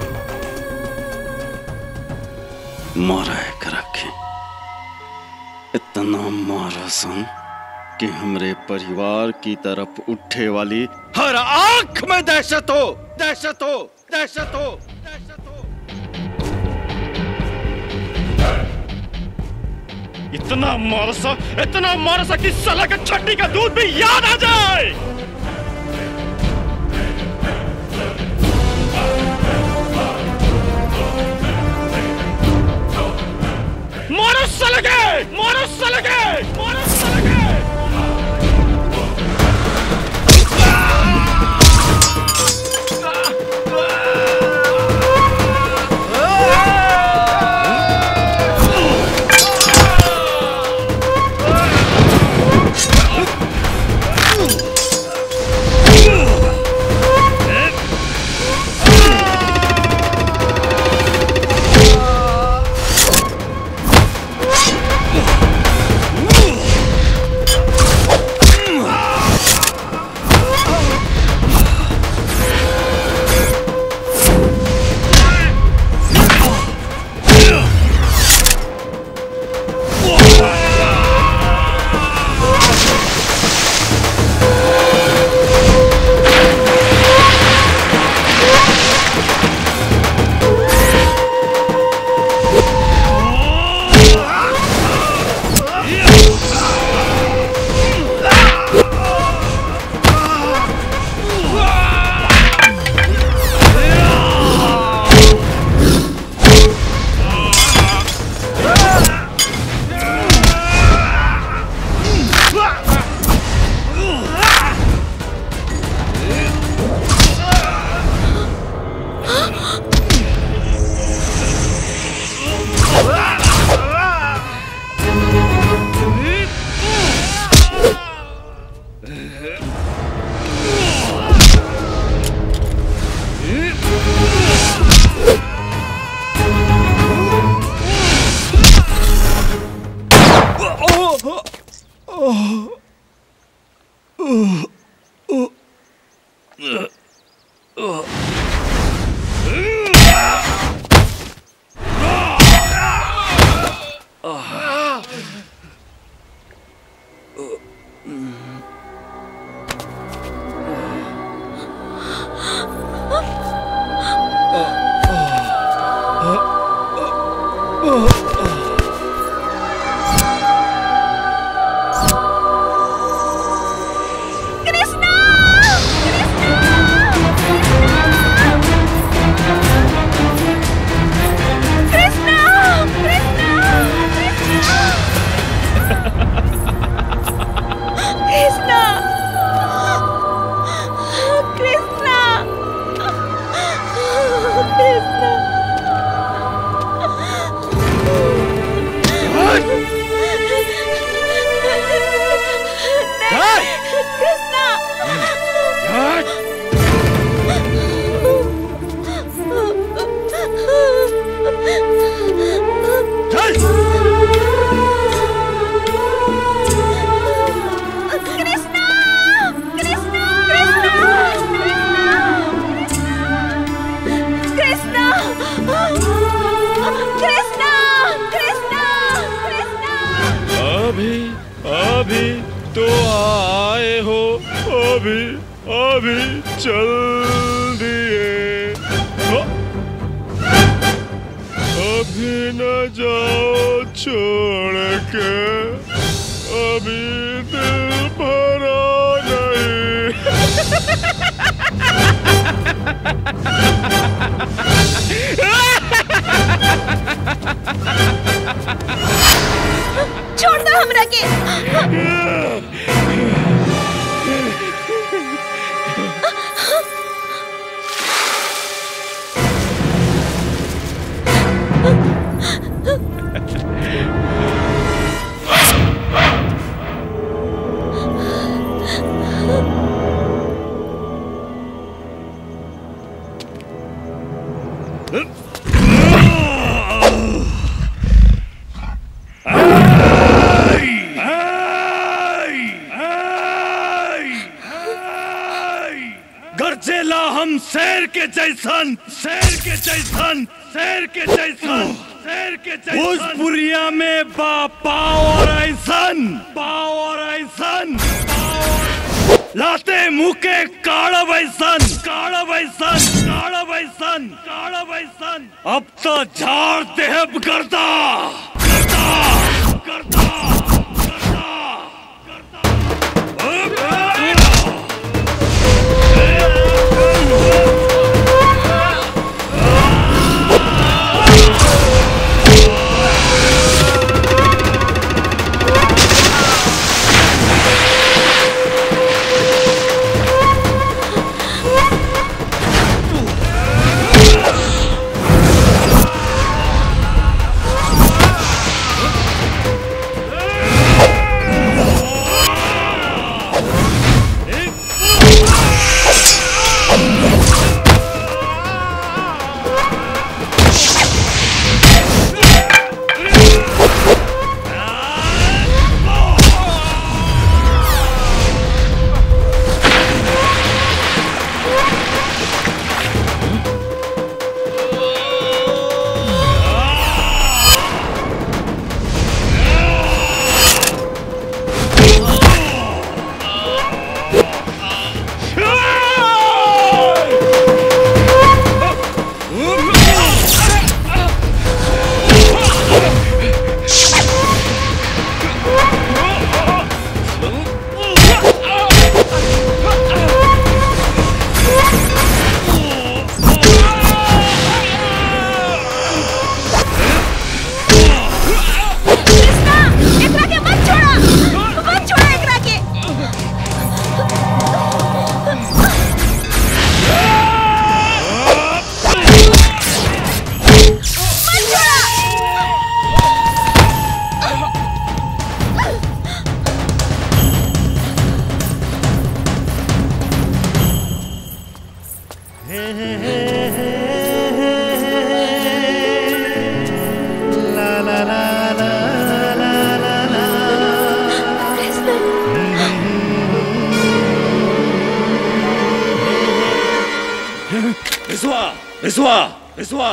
मोरा कर रखे इतना मारा सन कि हमरे परिवार की तरफ उठे वाली हर आंख में दहशत हो दहशत हो दहशत हो इतना मारसा इतना मारसा कि साला का छट्टी का दूध भी याद आ जाए मारो साले के मारो साले के मारो साले के कृष्णा कृष्णा कृष्णा कृष्णा कृष्णा कृष्णा कृष्णा कृष्णा कृष्णा कृष्णा कृष्णा कृष्णा अभी अभी तो आए हो अभी अभी चल दिए हो। अभी न जाओ छोड़ के अभी दिल भरा नहीं छोड़ दो हमरा के गरजेला हम शेर के जैसन शेर के जैसन शेर के जैसन शेर शेर के भोजपुरिया में बा पाव और ऐसन पाव और ऐसन लाते मुंह के काड़ा बैसन काड़ा बैसन काड़ा बैसन काड़ा बैसन अब तो झाड़ देहब करता करता करता कृष्णा एकरा के मत छोड़ा मत छोड़ा एकरा के मत छोड़ा विश्वा विश्वा विश्वा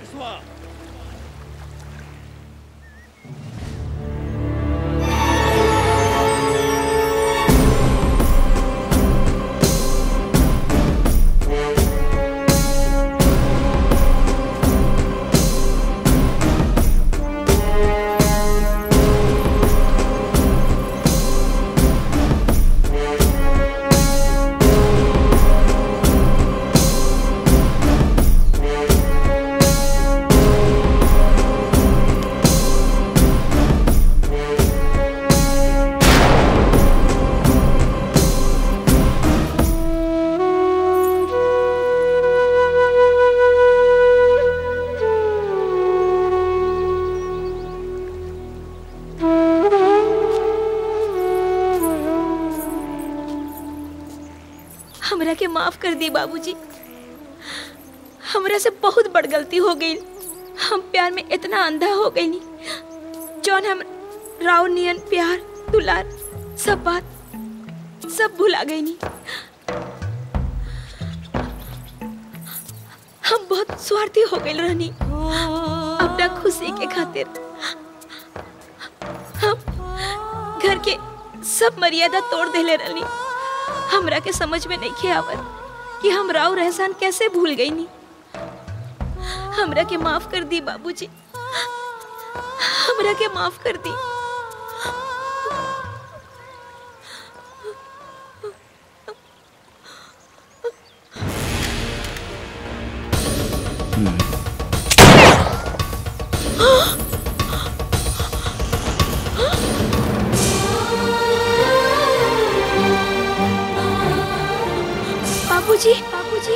हमरा के माफ कर दी बाबूजी हमरा से बहुत बड़ गलती हो गई हम प्यार में इतना अंधा हो गई जौन हम राव नियन प्यार दुलार सब बात सब भुला गई नी हम बहुत स्वार्थी हो गए रहनी अपना खुशी के खातिर हम घर के सब मर्यादा तोड़ देले रहनी हमरा के समझ में नहीं आवत कि हम राव रहसान कैसे भूल गई नी हमरा के माफ कर दी बाबूजी हमरा के माफ कर दी बाबूजी बाबूजी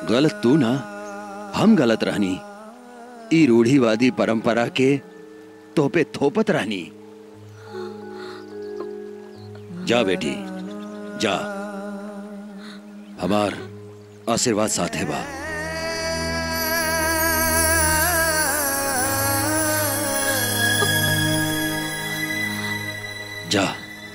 गलत तू ना हम गलत रहनी ई रूढ़ीवादी परंपरा के तोपे थोपत रहनी जा बेटी जा हमार आशीर्वाद साथे बा जा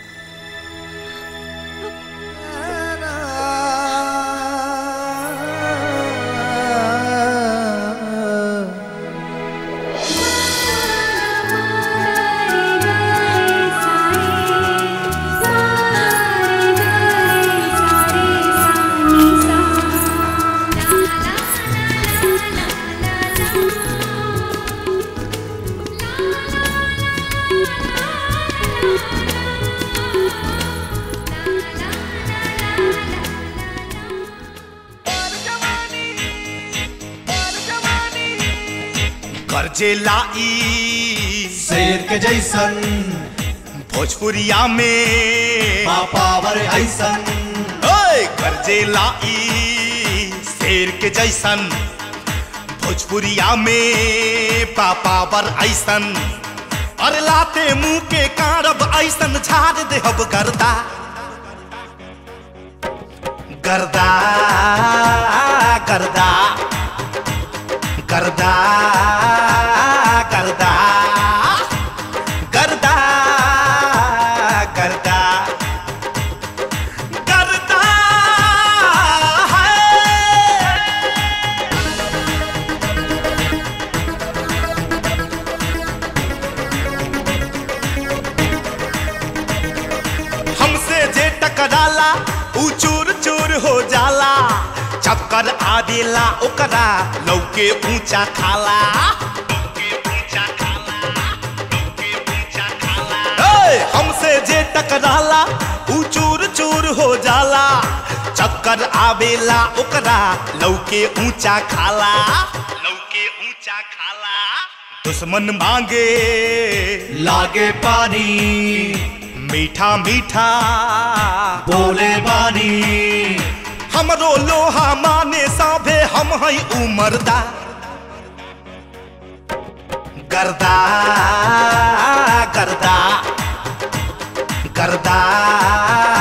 कर्जे लाई शेर के जैसन भोजपुरिया में पावर ऐसन ओए कर्जे लाई शेर के जैसन भोजपुरिया में पापावर ऐसन अरे लाते मुंह के कारब ऐसन झाड़ देहब गर्दा गर्दा गर्दा गर्दा गर्दा गर्दा गर्दा गर्दा हमसे जे टकराला ऊ चूर चूर हो जाला चक्कर आदेला ओकरा लौके ऊंचा खाला ए, हमसे जे टकराला ऊ चूर चूर हो जाला चक्कर आवेला ओकरा लौके ऊंचा खाला लौके ऊंचा खाला दुश्मन मांगे लागे पानी मीठा मीठा बोले बानी हमरो लोहा माने साभे हम हई उमरदा गर्दा गर्दा गर्दा